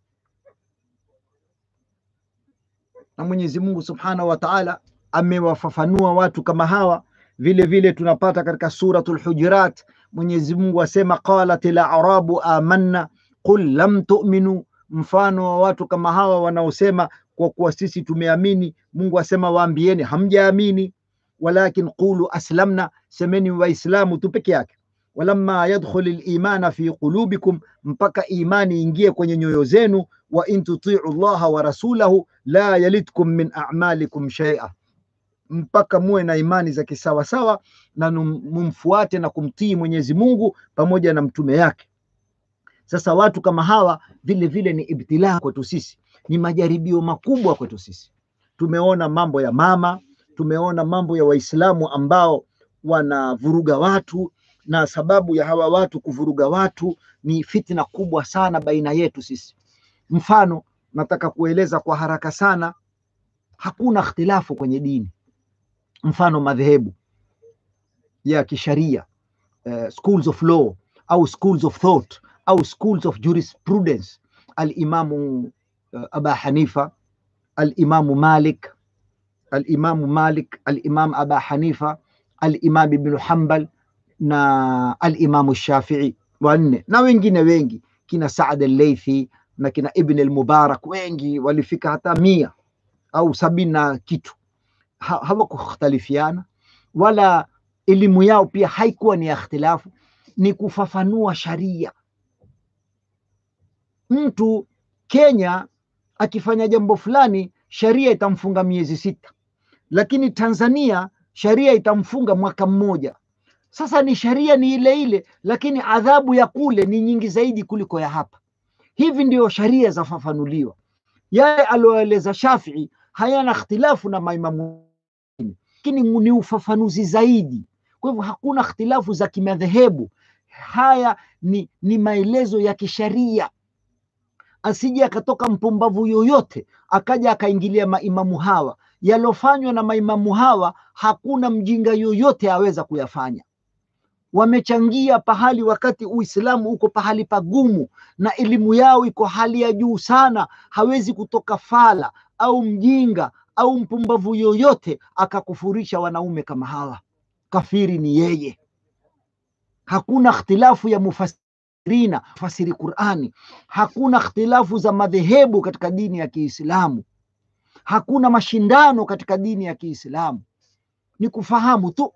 na mwenyezi mungu subhanahu wa taala amewafafanua watu kama hawa vile vile tunapata katika suratul hujurat mwenyezi mungu asema qalat larabu amanna qul lam tuminu mfano wa watu kama hawa wanaosema kwa kuwa sisi tumeamini mungu asema waambieni hamjaamini walakin qulu aslamna semeni waislamu tu peke yake walamma yadkhul limana fi qulubikum mpaka imani ingie kwenye nyoyo zenu wa in tutiu llaha wa rasulahu la yalidkum min amalikum shaia mpaka muwe na imani za kisawasawa na mumfuate na kumtii mwenyezi mungu pamoja na mtume yake sasa watu kama hawa vile vile ni ibtilaa kwetu sisi ni majaribio makubwa kwetu sisi tumeona mambo ya mama tumeona mambo ya waislamu ambao wanavuruga watu na sababu ya hawa watu kuvuruga watu ni fitna kubwa sana baina yetu sisi mfano nataka kueleza kwa haraka sana hakuna ikhtilafu kwenye dini mfano madhehebu ya kisharia uh, schools of law au schools of thought au schools of jurisprudence alimamu uh, aba hanifa alimamu malik alimamu malik alimam aba hanifa alimam ibnu hambal na alimamu shafii wanne na wengine wengi kina saad alleithi na kina ibn almubarak wengi walifika hata mia au sabini na kitu ha, hawakukhtalifiana wala elimu yao pia haikuwa ni ya ikhtilafu ni kufafanua sharia mtu kenya akifanya jambo fulani sharia itamfunga miezi sita lakini tanzania sharia itamfunga mwaka mmoja sasa ni sharia ni ile ile lakini adhabu ya kule ni nyingi zaidi kuliko ya hapa hivi ndio sharia zafafanuliwa yale alioeleza shafii hayana ikhtilafu na maimamu lakini ni ufafanuzi zaidi kwa hivyo hakuna ikhtilafu za kimadhehebu haya ni, ni maelezo ya kisharia asije akatoka mpumbavu yoyote akaja akaingilia maimamu hawa yalofanywa na maimamu hawa hakuna mjinga yoyote aweza kuyafanya wamechangia pahali wakati uislamu uko pahali pagumu na elimu yao iko hali ya juu sana hawezi kutoka fala au mjinga au mpumbavu yoyote akakufurisha wanaume kama hawa kafiri ni yeye hakuna ikhtilafu ya mufasirina fasiri qurani hakuna ikhtilafu za madhehebu katika dini ya kiislamu hakuna mashindano katika dini ya kiislamu ni kufahamu tu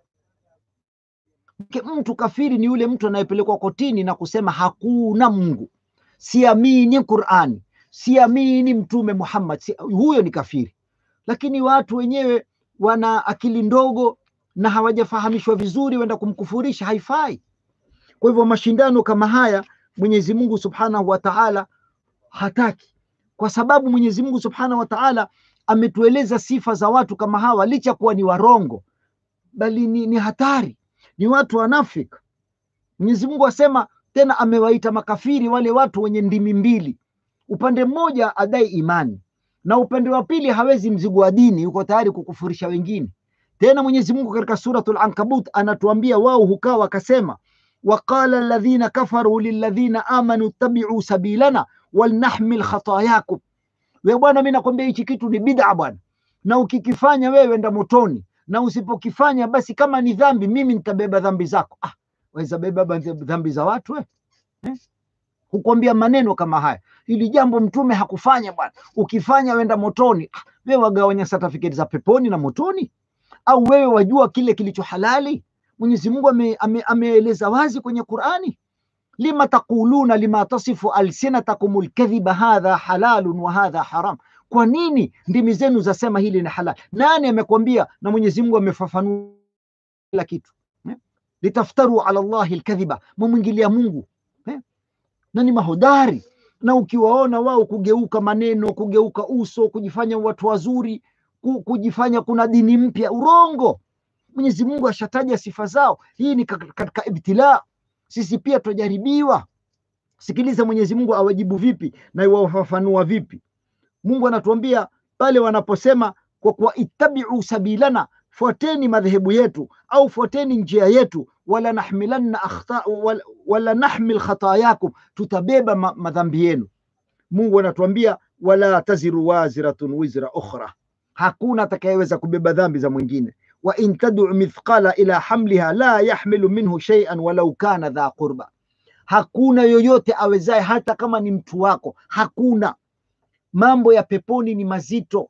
mtu kafiri ni yule mtu anayepelekwa kotini na kusema hakuna mungu siamini qurani siamini mtume muhammad si, huyo ni kafiri lakini watu wenyewe wana akili ndogo na hawajafahamishwa vizuri wenda kumkufurisha haifai kwa hivyo mashindano kama haya mwenyezi mungu subhanahu wa taala hataki kwa sababu mwenyezi mungu subhanahu wa taala ametueleza sifa za watu kama hawa licha kuwa ni warongo bali ni, ni hatari ni watu wanafik mwenyezi mungu asema tena amewaita makafiri wale watu wenye ndimi mbili upande mmoja adai imani na upande wa pili hawezi mzigo wa dini yuko tayari kukufurisha wengine tena mwenyezi mungu katika suratul ankabut anatuambia wao hukaa wakasema waqala ladhina kafaru liladhina amanu tabiu sabilana walnahmil khatayakum we bwana mi nakwambia hichi kitu ni bid'a bwana na ukikifanya wewe enda motoni na usipokifanya basi kama ni dhambi mimi nitabeba dhambi zako ah, waweza beba dhambi za watu we? eh? hukwambia maneno kama haya hili jambo mtume hakufanya bwana ukifanya wenda motoni ah, wewe wagawanya certificate za peponi na motoni au wewe wajua kile kilicho halali mwenyezi mungu ameeleza ame, ame wazi kwenye qurani lima taquluna lima tasifu alsinatakum lkadhiba hadha halalun wa hadha haram Kwa nini ndimi zenu zasema hili ni halali? Nani amekwambia? Na Mwenyezi Mungu amefafanua kila kitu eh? litaftaru ala Allahi alkadhiba, mumwingilia Mungu eh? na ni mahodari na ukiwaona wao kugeuka maneno, kugeuka uso, kujifanya watu wazuri, ku- kujifanya kuna dini mpya, urongo. Mwenyezi Mungu ashataja sifa zao. Hii ni kak- katika ibtilaa, sisi pia twajaribiwa. Sikiliza Mwenyezi Mungu awajibu vipi na iwafafanua vipi. Mungu anatuambia pale wanaposema kwa kuwa ittabiu sabilana, fuateni madhehebu yetu au fuateni njia yetu, wala nahmilanna akhta, wala, wala nahmil khatayakum, tutabeba ma, madhambi yenu. Mungu anatuambia wala taziru waziratun wizra ukhra, hakuna atakayeweza kubeba dhambi za mwingine. Wa in tad'u mithqala ila hamliha la yahmilu minhu shay'an walau kana dha qurba, hakuna yoyote awezaye, hata kama ni mtu wako, hakuna. Mambo ya peponi ni mazito,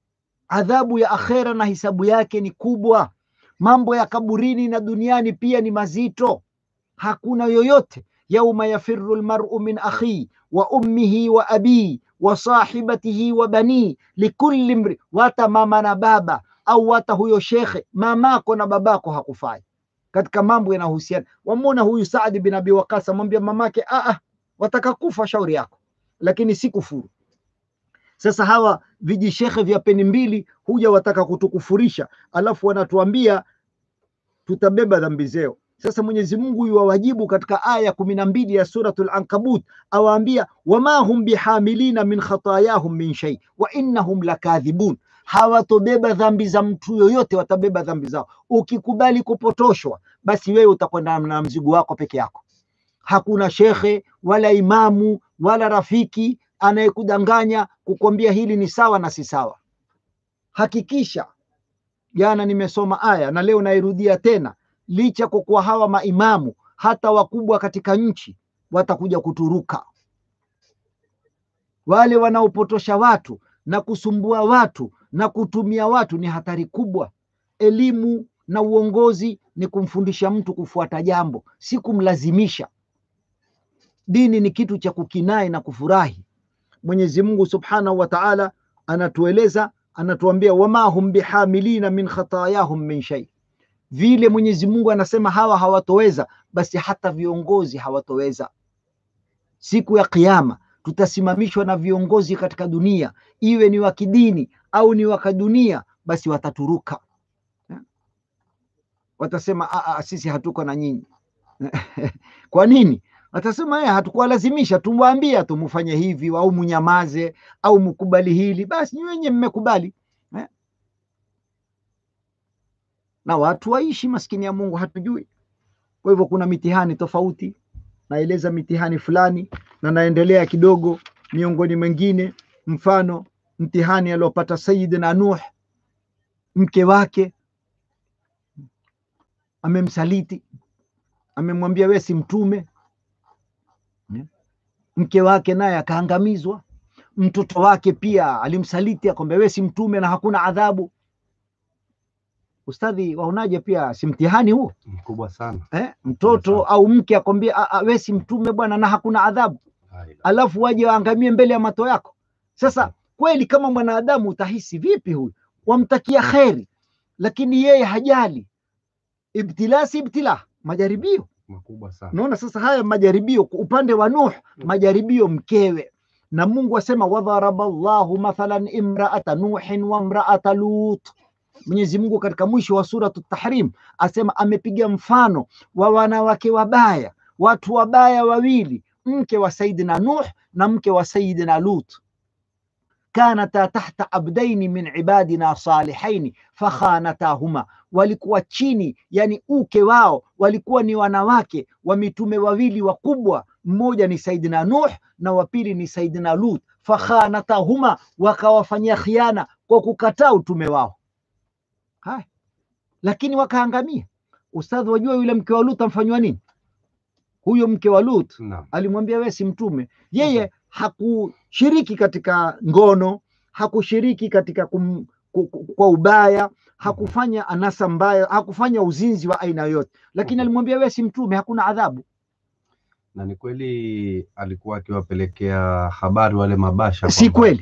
adhabu ya akhera na hisabu yake ni kubwa, mambo ya kaburini na duniani pia ni mazito. Hakuna yoyote yauma yafiru lmaru min akhi wa ummihi wa abii wa sahibatihi wa banii likulli mri, wata mama na baba au wata huyo shekhe, mamako na babako hakufai katika mambo yanayohusiana. Wamwona huyu Saadi bin Abi Waqas amwambia mamake, "Ah, wataka kufa, shauri yako, lakini si kufuru. Sasa hawa vijishekhe vya peni mbili huja wataka kutukufurisha, alafu wanatuambia tutabeba dhambi zao. Sasa Mwenyezi Mungu yuwawajibu katika aya kumi na mbili ya Suratul Ankabut, awaambia wama hum bihamilina min khatayahum min shay wa innahum lakadhibun, hawatobeba dhambi za mtu yoyote, watabeba dhambi zao. Ukikubali kupotoshwa, basi wewe utakwenda na mzigo wako peke yako. Hakuna shekhe wala imamu wala rafiki anayekudanganya kukwambia hili ni sawa na si sawa. Hakikisha jana nimesoma aya na leo nairudia tena, licha kwa kuwa hawa maimamu hata wakubwa katika nchi watakuja kuturuka. Wale wanaopotosha watu na kusumbua watu na kutumia watu ni hatari kubwa. Elimu na uongozi ni kumfundisha mtu kufuata jambo, si kumlazimisha. Dini ni kitu cha kukinai na kufurahi. Mwenyezi Mungu Subhanahu wa Ta'ala anatueleza anatuambia wama hum bihamilina min khatayahum min shay, vile Mwenyezi Mungu anasema hawa hawatoweza, basi hata viongozi hawatoweza. Siku ya Kiyama tutasimamishwa na viongozi katika dunia, iwe ni wa kidini au ni wa kidunia, basi wataturuka, watasema "Ah, ah, sisi hatuko na nyinyi. Kwa nini? Watasema "Eh, hatukuwalazimisha, tumwambia tu mufanye hivi au munyamaze au mkubali hili, basi ni wenye mmekubali eh? Na watu waishi maskini ya Mungu hatujui. Kwa hivyo kuna mitihani tofauti, naeleza mitihani fulani na naendelea kidogo miongoni mwengine, mfano mtihani aliopata Sayyidina Nuh, mke wake amemsaliti, amemwambia we si mtume mke wake naye akaangamizwa. Mtoto wake pia alimsaliti akwambia we si mtume na hakuna adhabu. Ustadhi, waonaje? Pia si mtihani huo mkubwa sana. eh? Mtoto au mke akwambia "Ah, ah, we si mtume bwana na hakuna adhabu, alafu waje waangamie mbele ya mato yako. Sasa kweli, kama mwanadamu utahisi vipi? Huyu wamtakia kheri, lakini yeye hajali. Ibtila si ibtila, majaribio makubwa sana. Unaona sasa haya majaribio kwa upande wa Nuh, majaribio mkewe, na Mungu asema wadharaba Allahu mathalan imraata nuhin wa imraata Lut. Mwenyezi Mungu katika mwisho wa suratu Tahrim asema amepiga mfano wa wanawake wabaya, watu wabaya wawili, mke wa Saidina Nuh na mke wa Saidina Lut kanata tahta abdaini min ibadina salihaini fakhanatahuma, walikuwa chini, yani uke wao walikuwa ni wanawake wa mitume wawili wakubwa, mmoja ni Saidina Nuh na wa pili ni Saidina Lut. Fakhanatahuma, wakawafanyia khiana kwa kukataa utume wao. Haya, lakini wakaangamia. Ustadhi, wajua yule mke wa Lut amfanywa nini? Huyo mke wa Lut Naam. alimwambia wewe si mtume. Yeye hakushiriki katika ngono, hakushiriki katika kum, ku, ku, kwa ubaya, hakufanya anasa mbaya, hakufanya uzinzi wa aina yoyote, lakini alimwambia wewe si mtume, hakuna adhabu. Na ni kweli alikuwa akiwapelekea habari wale mabasha Si kwamba kweli?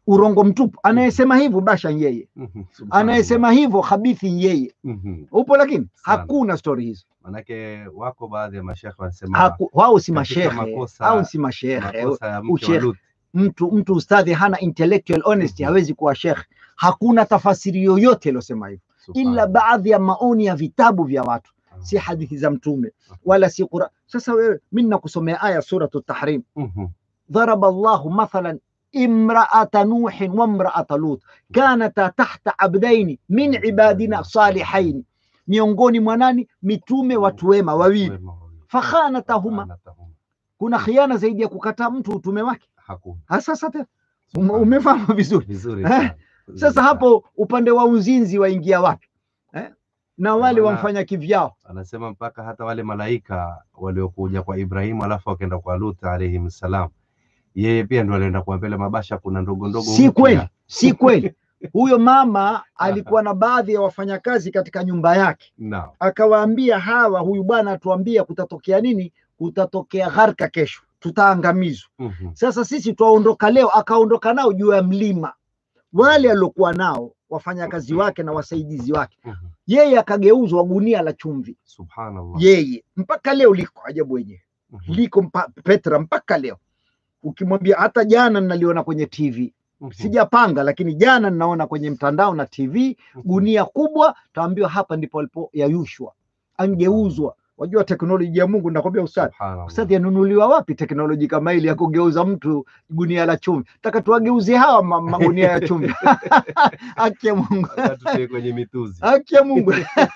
urongo mtupu. Anayesema hivyo basha ni yeye, Mhm, subhanallah. anayesema hivyo habithi ni yeye. Mhm. Upo, lakini Sana. hakuna stori hizo. Manake wako baadhi ya mashekhe wanasema Haku- Wao si katika mashehe makosa- au si mashehe. makosa ya mke wa Ushekhe Lut. mtu mtu ustadhi hana intellectual honesty, Mhm. hawezi kuwa shekhe. Hakuna tafasiri yoyote iliyosema hivyo, ila Subhanallah. baadhi ya maoni ya vitabu vya watu, Ah. si hadithi za Mtume wala si Qur'an. Sasa wewe, mimi nakusomea aya suratu Tahrim, Mhm. ضرب الله مثلا امرأة نوح وامرأة لوط كانتا تحت عبدين من عبادنا صالحين miongoni mwa nani mitume watu wema wawili Wema wawili. fakhanatahuma Fakhanatahuma. kuna khiana zaidi ya kukataa mtu utume wake Hakuna. Ha, sasa te- ume- umefahamu vizuri Vizuri Eh, sana. Vizuri sasa sana. hapo upande wa uzinzi waingia wapi eh? na wale maana- wamfanya kivyao anasema mpaka hata wale malaika waliokuja kwa Ibrahimu alafu wakaenda kwa Lut alayhi salam, yeye pia ndo alienda kuwapele mabasha, kuna ndogo ndogo si mpya. kweli si kweli huyo mama alikuwa na baadhi ya wafanyakazi katika nyumba yake Naam. akawaambia hawa, huyu bwana atuambia kutatokea nini? Kutatokea gharka kesho, tutaangamizwa. Mhm. Sasa sisi twaondoka leo. Akaondoka nao juu ya mlima, wale aliokuwa nao wafanyakazi wake na wasaidizi wake, Mhm. yeye akageuzwa gunia la chumvi, Subhanallah. yeye mpaka leo liko ajabu wenyewe Mhm. liko mpa, Petra mpaka leo. Ukimwambia hata jana naliona kwenye TV, Mhm. sijapanga lakini jana ninaona kwenye mtandao na TV Mhm. gunia kubwa, taambiwa hapa ndipo alipoyayushwa, angeuzwa. Wajua teknolojia ya Mungu, nakwambia ustadhi, Subhanallah. ustadhi yanunuliwa wapi teknoloji kama ile ya kugeuza mtu gunia la chumvi? Taka tuwageuze hawa ma- magunia ya chumvi. Haki ya Mungu, Sasa tutie kwenye mituzi. haki ya Mungu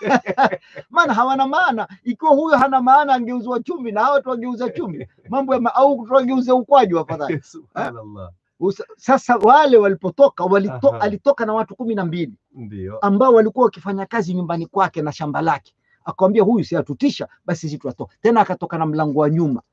maana hawana maana. Ikiwa huyo hana maana, angeuzwa chumvi na hawa tuwageuza chumvi, mambo ya ma- au tuwageuze ukwaju afadhali. Subhanallah. Usa- Sasa wale walipotoka walito, Aha. alitoka na watu kumi na mbili Ndio. ambao walikuwa wakifanya kazi nyumbani kwake na shamba lake. Akamwambia huyu si atutisha, basi sisi tutatoka tena. Akatoka na mlango wa nyuma.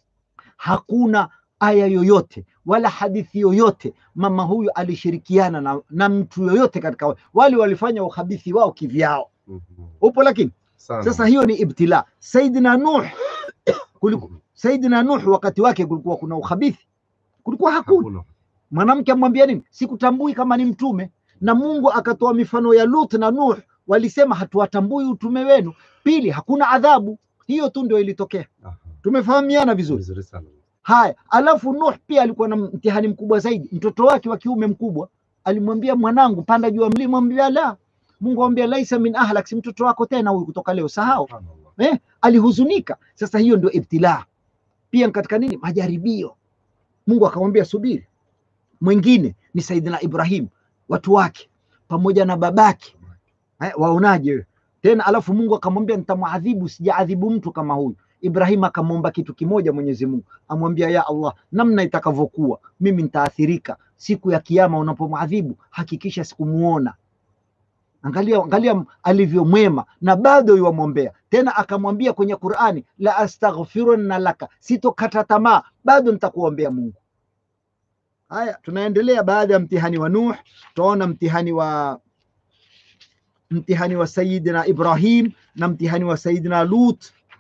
Hakuna aya yoyote wala hadithi yoyote mama huyu alishirikiana na, na mtu yoyote katika wa- wale walifanya uhabithi wao kivyao. Mhm. Upo lakini Sana. sasa hiyo ni ibtila. Saidina Nuh kuliku, Saidina Nuh wakati wake kulikuwa kuna uhabithi, kulikuwa hakuna Hakuna. mwanamke amwambia nini? Sikutambui kama ni mtume. Na Mungu akatoa mifano ya Lut na Nuh, walisema hatuwatambui utume wenu. Pili, hakuna adhabu. Hiyo tu ndio ilitokea. Aha. Tumefahamiana vizuri. Vizuri sana. Haya, alafu Nuh pia alikuwa na mtihani mkubwa zaidi. Mtoto wake wa kiume mkubwa alimwambia, mwanangu, panda juu ya mlima. Mwambia la. Mungu amwambia, laisa min ahlak, si mtoto wako tena huyu kutoka leo, sahau. Subhanallah. Eh, alihuzunika. Sasa hiyo ndio ibtilaa, pia katika nini, majaribio. Mungu akamwambia subiri. Mwingine ni Saidina Ibrahim, watu wake pamoja na babake eh, waonaje wewe? tena? Alafu Mungu akamwambia nitamwadhibu, sijaadhibu mtu kama huyu. Ibrahim akamwomba kitu kimoja Mwenyezi Mungu, amwambia ya Allah, namna itakavyokuwa mimi nitaathirika siku ya Kiyama, unapomwadhibu hakikisha sikumuona. Angalia, angalia alivyo mwema na bado yuwamwombea tena. Akamwambia kwenye Qur'ani, la astaghfirunna laka, sitokata tamaa, bado nitakuombea Mungu. Haya, tunaendelea. Baada ya mtihani wa Nuh, tutaona mtihani wa mtihani wa Sayyidina Ibrahim na mtihani wa Sayyidina Lut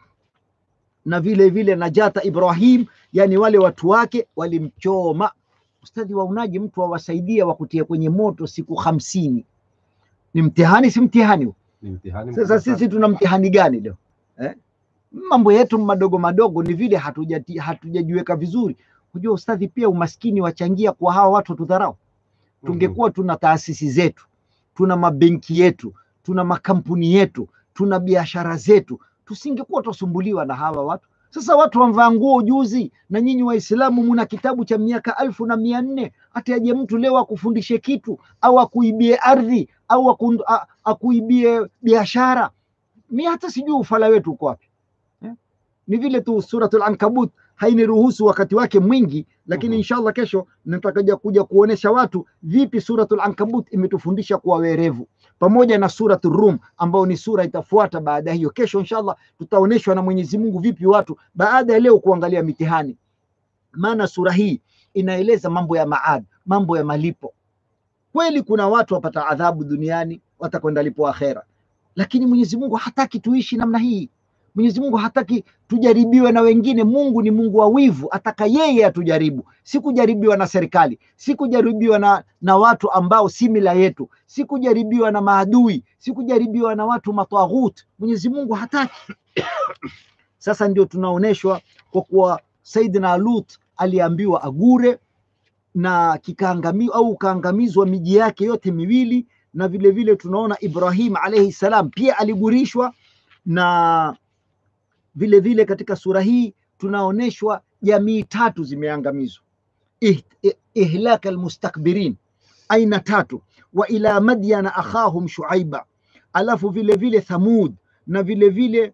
na vile vile Najata Ibrahim, yani wale watu wake walimchoma. Ustadhi, waonaje mtu awasaidia wakutia kwenye moto siku hamsini? Ni mtihani, si mtihani huu? Ni mtihani Sasa mkubwa sana. sisi tuna mtihani gani leo eh? Mambo yetu madogo madogo ni vile hatujati- hatujajiweka vizuri. Unajua ustadhi, pia umaskini wachangia kwa hawa watu tudharau. Tungekuwa tuna taasisi zetu, tuna mabenki yetu, tuna makampuni yetu, tuna biashara zetu, tusingekuwa tusumbuliwa na hawa watu. Sasa watu wamvaa nguo juzi, na nyinyi Waislamu muna kitabu cha miaka alfu na mia nne hata aje mtu leo akufundishe kitu au akuibie ardhi au aku, a, akuibie biashara. Mi hata sijui ufala wetu uko wapi eh? Ni vile tu Suratul Ankabut hainiruhusu wakati wake mwingi, lakini Mhm. inshallah kesho nitakaja kuja kuonesha watu vipi Suratul Ankabut imetufundisha kuwa werevu, pamoja na Suratul Rum ambayo ni sura itafuata baada ya hiyo. Kesho inshallah tutaoneshwa na Mwenyezi Mungu vipi watu baada ya leo kuangalia mitihani, maana sura hii inaeleza mambo ya maad, mambo ya malipo. Kweli kuna watu wapata adhabu duniani, watakwenda lipo akhera, lakini Mwenyezi Mungu hataki tuishi namna hii. Mwenyezi Mungu hataki tujaribiwe na wengine. Mungu ni Mungu wa wivu, ataka yeye atujaribu, si kujaribiwa na serikali, si kujaribiwa na, na watu ambao si mila yetu, si kujaribiwa na maadui, si kujaribiwa na watu matwaghut. Mwenyezi Mungu hataki. Sasa ndio tunaonyeshwa kwa kuwa Saidina Lut aliambiwa agure na kikaangamiwa au kaangamizwa miji yake yote miwili, na vile vile tunaona Ibrahim alayhi salam pia aligurishwa, na vile vile katika sura hii tunaonyeshwa jamii tatu zimeangamizwa, Ih, ih, ihlaka almustakbirin, aina tatu, wa ila madyana akhahum shuaiba, alafu vile vile Thamud na vile vile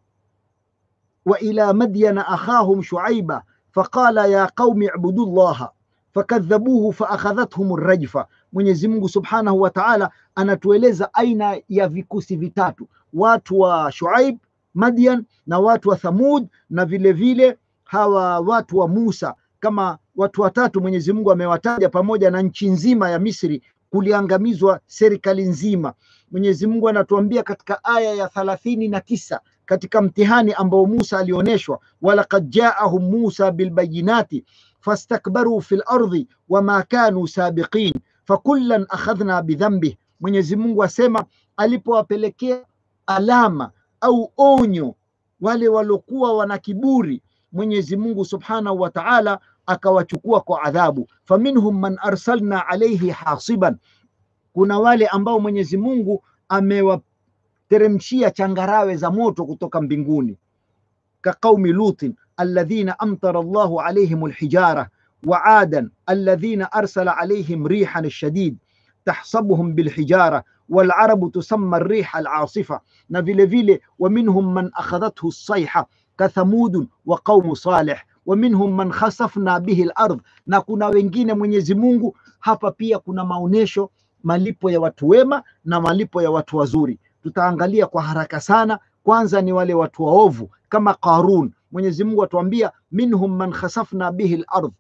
wa ila madyana akhahum shuaiba faqala ya qaumi ibudu llaha fakadhabuhu faakhadhathum rajfa. Mwenyezi Mungu subhanahu wa taala anatueleza aina ya vikusi vitatu, watu wa Shuaib Madian na watu wa Thamud na vile vile hawa watu wa Musa, kama watu watatu Mwenyezi Mungu amewataja pamoja na nchi nzima ya Misri kuliangamizwa serikali nzima. Mwenyezi Mungu anatuambia katika aya ya thalathini na tisa katika mtihani ambao Musa alioneshwa, walaqad jaahum Musa bilbayinati fastakbaru fi lardhi wama kanu sabiqin fakullan akhadhna bidhambih. Mwenyezi Mungu asema alipowapelekea alama au onyo wale waliokuwa wana kiburi, Mwenyezi Mungu subhanahu wa taala akawachukua kwa adhabu. Faminhum man arsalna alaihi hasiban, kuna wale ambao Mwenyezi Mungu amewateremshia changarawe za moto kutoka mbinguni, kaqaumi lutin alladhina amtara Allahu alaihim alhijara wa adan alladhina arsala alaihim rihan shadid tahsabuhum bilhijara walarabu tusamma riha alasifa, na vile vile wa minhum man akhadhathu lsaiha kathamudun wa qaumu salih wa minhum man khasafna bihi lardh, na kuna wengine Mwenyezi Mungu hapa pia kuna maonesho malipo ya watu wema na malipo ya watu wazuri. Tutaangalia kwa haraka sana. Kwanza ni wale watu waovu kama Qarun. Mwenyezi Mungu atuambia minhum man khasafna bihi lardh,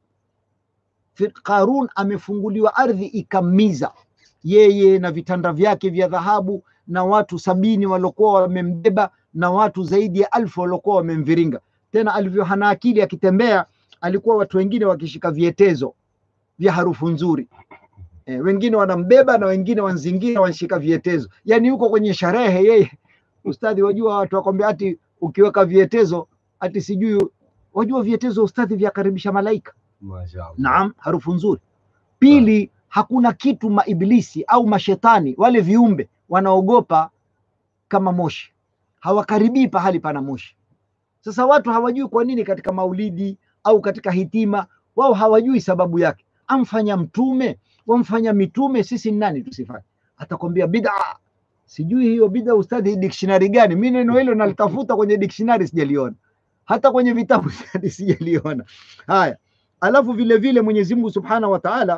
Qarun amefunguliwa ardhi ikamiza yeye na vitanda vyake vya dhahabu na watu sabini waliokuwa wamembeba na watu zaidi ya alfu waliokuwa wamemviringa. Tena alivyo hana akili akitembea, alikuwa watu wengine wakishika vietezo vya harufu nzuri e, wengine wanambeba na wengine wanzingira wanashika vietezo, yani yuko kwenye sherehe yeye. Ustadhi, wajua watu wakwambia ati ukiweka vietezo ati sijui, wajua vietezo ustadhi vyakaribisha malaika. Mashaallah. Naam, harufu nzuri. Pili, hakuna kitu maibilisi au mashetani wale viumbe wanaogopa kama moshi, hawakaribii pahali pana moshi. Sasa watu hawajui kwa nini katika maulidi au katika hitima, wao hawajui sababu yake. Amfanya mtume wamfanya mitume, sisi ni nani tusifanye? Atakwambia bid'a. Sijui hiyo bid'a ustadhi, dictionary gani? Mi neno hilo nalitafuta kwenye dictionary sijaliona, hata kwenye vitabu sijaliona. Haya, alafu vile vile Mwenyezi Mungu Subhanahu wa Ta'ala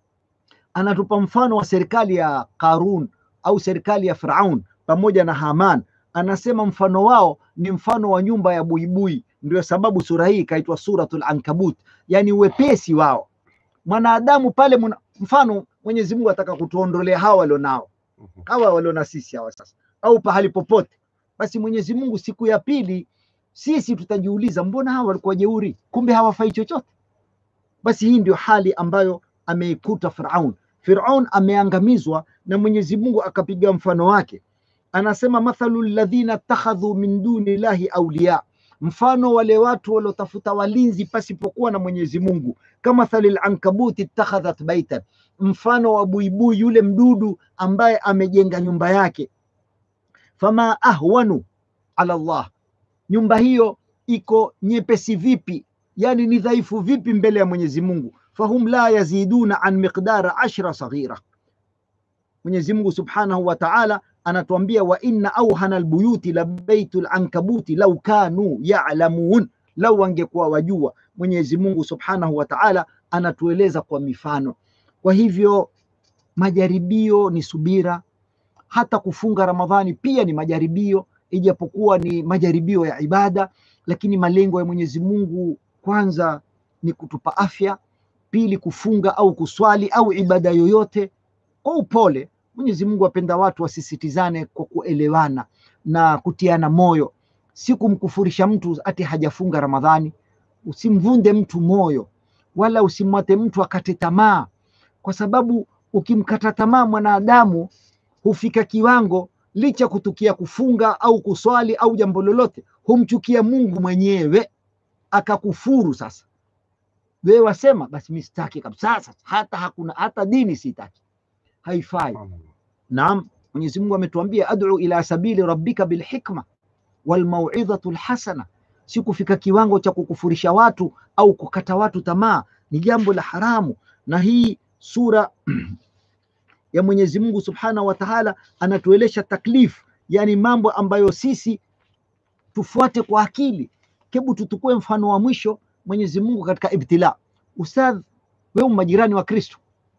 anatupa mfano wa serikali ya Qarun au serikali ya Firaun pamoja na Haman. Anasema mfano wao ni mfano wa nyumba ya buibui. Ndio sababu sura hii ikaitwa Suratul Ankabut, yani uwepesi wao mwanadamu pale muna, mfano Mwenyezi Mungu ataka kutuondolea hawa walionao hawa waliona sisi hawa sasa, au pahali popote, basi Mwenyezi Mungu siku ya pili sisi tutajiuliza, mbona hawa walikuwa jeuri, kumbe hawafai chochote. Basi hii ndio hali ambayo ameikuta Firaun. Firaun ameangamizwa na Mwenyezi Mungu akapiga mfano wake, anasema mathalu alladhina takhadhu min duni llahi awliya, mfano wale watu waliotafuta walinzi pasipokuwa na Mwenyezi Mungu, kama thalil ankabuti ittakhadhat baitan, mfano wa buibui yule mdudu ambaye amejenga nyumba yake. Fama ahwanu ala Allah, nyumba hiyo iko nyepesi vipi, yani ni dhaifu vipi mbele ya Mwenyezi Mungu. Fahum la yaziduna an miqdara ashra saghira. Mwenyezi Mungu subhanahu wa ta'ala anatuambia wa inna auhana albuyuti la baitu lankabuti lau kanu ya'lamun, lau wangekuwa wajua. Mwenyezi Mungu subhanahu wa ta'ala anatueleza kwa mifano. Kwa hivyo majaribio ni subira, hata kufunga Ramadhani pia ni majaribio, ijapokuwa ni majaribio ya ibada, lakini malengo ya Mwenyezi Mungu kwanza ni kutupa afya, pili kufunga au kuswali au ibada yoyote kwa upole. Mwenyezi Mungu apenda watu wasisitizane kwa kuelewana na kutiana moyo. si kumkufurisha mtu ati hajafunga Ramadhani. Usimvunde mtu moyo, wala usimwate mtu akate tamaa, kwa sababu ukimkata tamaa mwanadamu hufika kiwango, licha kutukia kufunga au kuswali au jambo lolote, humchukia Mungu mwenyewe akakufuru. Sasa wewe wasema basi mi sitaki kabisa, sasa hata hakuna hata dini sitaki, haifai. Naam, Mwenyezi Mungu ametuambia ad'u ila sabili rabbika bilhikma walmauidhatu lhasana, si kufika kiwango cha kukufurisha watu au kukata watu tamaa, ni jambo la haramu. Na hii sura ya Mwenyezi Mungu Subhanahu wa Ta'ala anatuelesha taklif, yani mambo ambayo sisi tufuate kwa akili. Hebu tutukue mfano wa mwisho Mwenyezi Mungu katika ibtila. Ustadh, wewe majirani wa Kristo,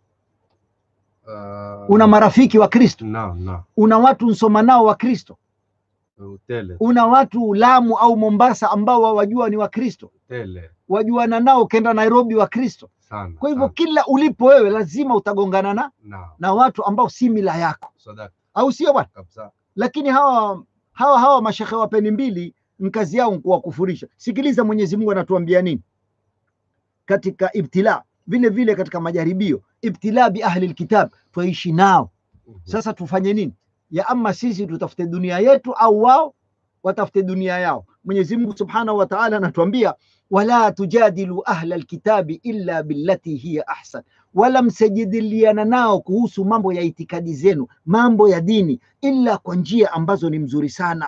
Uh, una marafiki wa Kristo, naam, naam. una watu nsoma nao wa Kristo, Tele, una watu Lamu au Mombasa ambao wawajua ni wa Kristo, tele wajuana nao, ukenda Nairobi wa Kristo. sana. Kwa hivyo sana. kila ulipo wewe lazima utagongana na, Naam, na watu ambao si mila yako, sadaka au sio bwana? kabisa. Lakini hawa hawa hawa mashekhe wa peni mbili kazi yao kuwakufurisha. Sikiliza Mwenyezi Mungu anatuambia nini katika ibtila, vile vile katika majaribio. Ibtila bi ahli lkitab, twaishi nao Mhm. sasa tufanye nini? Ya ama sisi tutafute dunia yetu au wao watafute dunia yao. Mwenyezi Mungu Subhanahu wa Ta'ala anatuambia wala tujadilu ahla alkitabi illa billati hiya ahsan, wala msijadiliana nao kuhusu mambo ya itikadi zenu, mambo ya dini, illa kwa njia ambazo ni mzuri sana.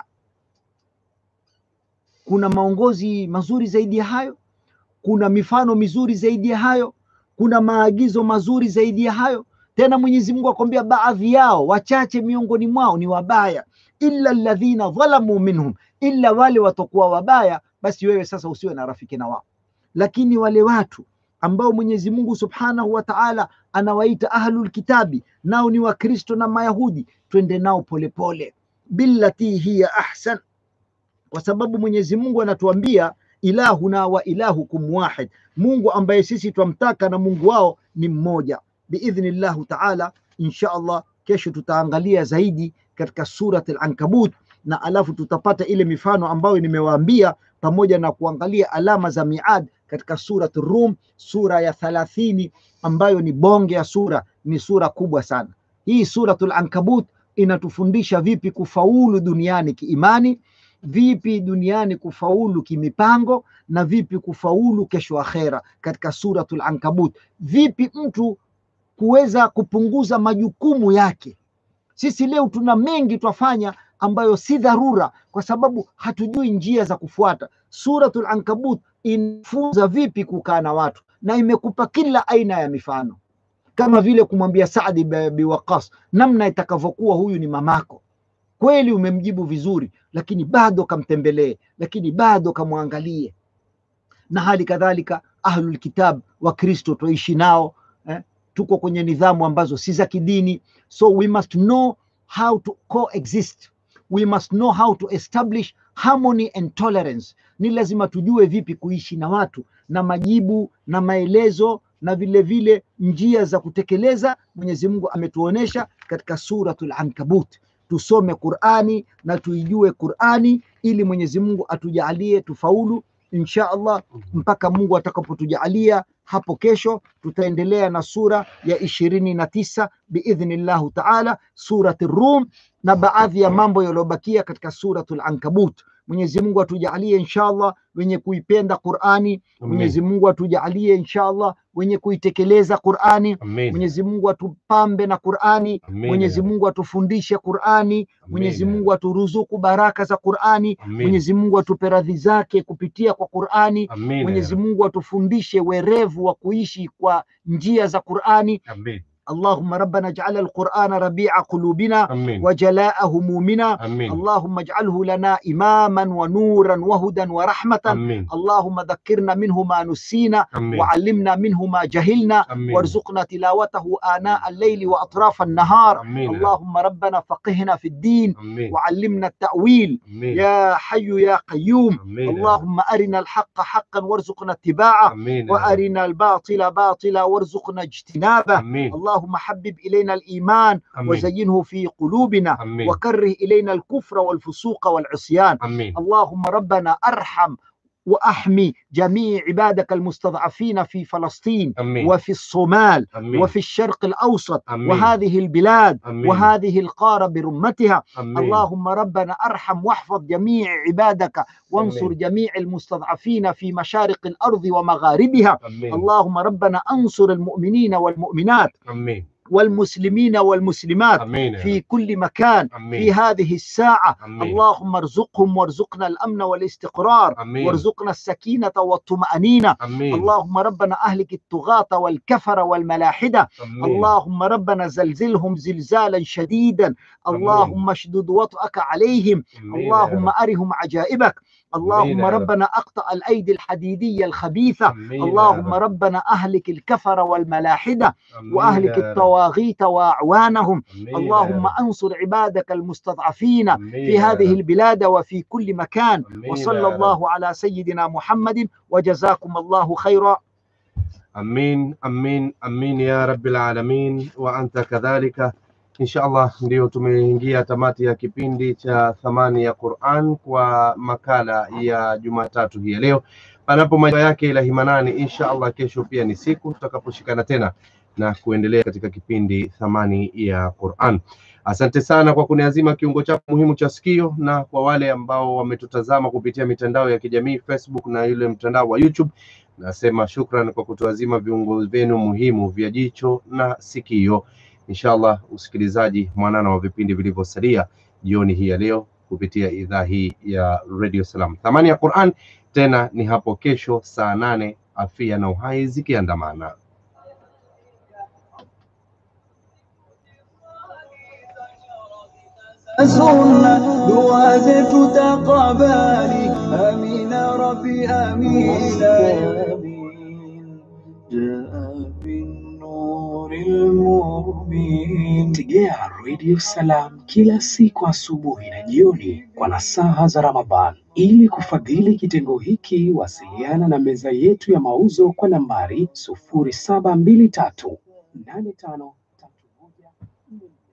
Kuna maongozi mazuri zaidi ya hayo? Kuna mifano mizuri zaidi ya hayo? Kuna maagizo mazuri zaidi ya hayo? Tena Mwenyezi Mungu akwambia baadhi yao wachache miongoni mwao ni wabaya, illa alladhina dhalamu minhum, illa wale watakuwa wabaya, basi wewe sasa usiwe na rafiki na wao. Lakini wale watu ambao Mwenyezi Mungu Subhanahu wa Ta'ala anawaita ahlul kitabi, nao ni Wakristo na Mayahudi, twende nao polepole, billati hiya ahsan, kwa sababu Mwenyezi Mungu anatuambia ilahuna wa ilahukum wahid, Mungu ambaye sisi twamtaka na Mungu wao ni mmoja biidhnillahu taala. Insha Allah, kesho tutaangalia zaidi katika surat al-Ankabut na alafu tutapata ile mifano ambayo nimewaambia pamoja na kuangalia alama za miad katika surat Rum, sura ya thalathini ambayo ni bonge ya sura, ni sura kubwa sana. Hii suratul Ankabut inatufundisha vipi kufaulu duniani kiimani, vipi duniani kufaulu kimipango, na vipi kufaulu kesho akhera katika suratul Ankabut, vipi mtu kuweza kupunguza majukumu yake. Sisi leo tuna mengi twafanya ambayo si dharura, kwa sababu hatujui njia za kufuata. Suratul Ankabut inafunza vipi kukaa na watu na imekupa kila aina ya mifano, kama vile kumwambia Saadi bi Waqas namna itakavyokuwa, huyu ni mamako kweli, umemjibu vizuri, lakini bado kamtembelee, lakini bado kamwangalie. Na hali kadhalika ahlul kitab wa Kristo twaishi nao eh? tuko kwenye nidhamu ambazo si za kidini, so we must know how to coexist, we must know how to establish harmony and tolerance. Ni lazima tujue vipi kuishi na watu, na majibu na maelezo na vile vile njia za kutekeleza. Mwenyezi Mungu ametuonesha katika suratul Ankabut. Tusome Qur'ani na tuijue Qur'ani ili Mwenyezi Mungu atujalie tufaulu insha Allah mpaka Mungu atakapotujalia hapo kesho tutaendelea na sura ya ishirini na tisa biidhnillahu taala, surati Rum na baadhi ya mambo yaliyobakia katika suratul Ankabut. Mwenyezi Mungu atujalie insha Allah wenye kuipenda Qur'ani. Mwenyezi Mungu atujalie insha Allah wenye kuitekeleza Qur'ani. Amin. Mwenyezi Mungu atupambe na Qur'ani. Amin. Mwenyezi Mungu atufundishe Qur'ani. Mwenyezi Amin. Mungu aturuzuku baraka za Qur'ani. Amin. Mwenyezi Mungu atupe radhi zake kupitia kwa Qur'ani. Amin. Mwenyezi Mungu atufundishe werevu wa kuishi kwa njia za Qur'ani. Amin. اللهم ربنا اجعل القرآن ربيع قلوبنا Amin. وجلاء همومنا Amin. اللهم اجعله لنا إماما ونورا وهدى ورحمة Amin. اللهم ذكرنا منه ما نسينا Amin. وعلمنا منه ما جهلنا Amin. وارزقنا تلاوته آناء الليل وأطراف النهار Amin. اللهم ربنا فقهنا في الدين Amin. وعلمنا التأويل Amin. يا حي يا قيوم Amin. اللهم أرنا الحق حقا وارزقنا اتباعه Amin. وأرنا الباطل باطلا وارزقنا اجتنابه Amin. اللهم اللهم حبب إلينا الإيمان Amin. وزينه في قلوبنا Amin. وكره إلينا الكفر والفسوق والعصيان Amin. اللهم ربنا أرحم وأحمي جميع عبادك المستضعفين في فلسطين Amin. وفي الصومال Amin. وفي الشرق الأوسط Amin. وهذه البلاد Amin. وهذه القارة برمتها Amin. اللهم ربنا ارحم واحفظ جميع عبادك وانصر آمين. جميع المستضعفين في مشارق الارض ومغاربها Amin. اللهم ربنا انصر المؤمنين والمؤمنات Amin. والمسلمين والمسلمات Amin. ya في كل مكان Amin. في هذه الساعة Amin. اللهم ارزقهم وارزقنا الأمن والاستقرار Amin. وارزقنا السكينة والطمأنينة Amin. اللهم ربنا أهلك الطغاة والكفر والملاحدة Amin. اللهم ربنا زلزلهم زلزالا شديدا اللهم اشدد وطأك عليهم Amin. ya اللهم Rabb. أرهم عجائبك اللهم يا رب. ربنا أقطع الأيدي الحديدية الخبيثة Amin. ya اللهم Rabb. ربنا أهلك الكفر والملاحدة Amin. وأهلك ya Rabb. الطواغيت وأعوانهم Amin. ya اللهم Rabb. أنصر عبادك المستضعفين Amin. في ya هذه Rabb. البلاد وفي كل مكان Amin. وصلى ya Rabb. الله على سيدنا محمد وجزاكم الله خيرا Amin, amin, amin ya rabbil alamin wa anta kadhalika. Insha Allah ndio tumeingia tamati ya kipindi cha thamani ya Qur'an kwa makala ya Jumatatu hii ya leo. Panapo majaliwa yake Ilahi Manani, insha Allah kesho pia ni siku tutakaposhikana tena na kuendelea katika kipindi thamani ya Qur'an. Asante sana kwa kuniazima kiungo chako muhimu cha sikio, na kwa wale ambao wametutazama kupitia mitandao ya kijamii Facebook na yule mtandao wa YouTube Nasema shukran kwa kutuazima viungo vyenu muhimu vya jicho na sikio. Inshallah, usikilizaji mwanana wa vipindi vilivyosalia jioni hii ya leo kupitia idhaa hii ya Radio Salam. Thamani ya Qur'an tena ni hapo kesho saa nane, afia na uhai zikiandamana. sunna dua zetu takabali amina rabbi amina jaa binnuri lmubin Tegea Radio Salam kila siku asubuhi na jioni kwa nasaha za Ramadhan. Ili kufadhili kitengo hiki, wasiliana na meza yetu ya mauzo kwa nambari sufuri saba mbili tatu nane tano tatu moja nne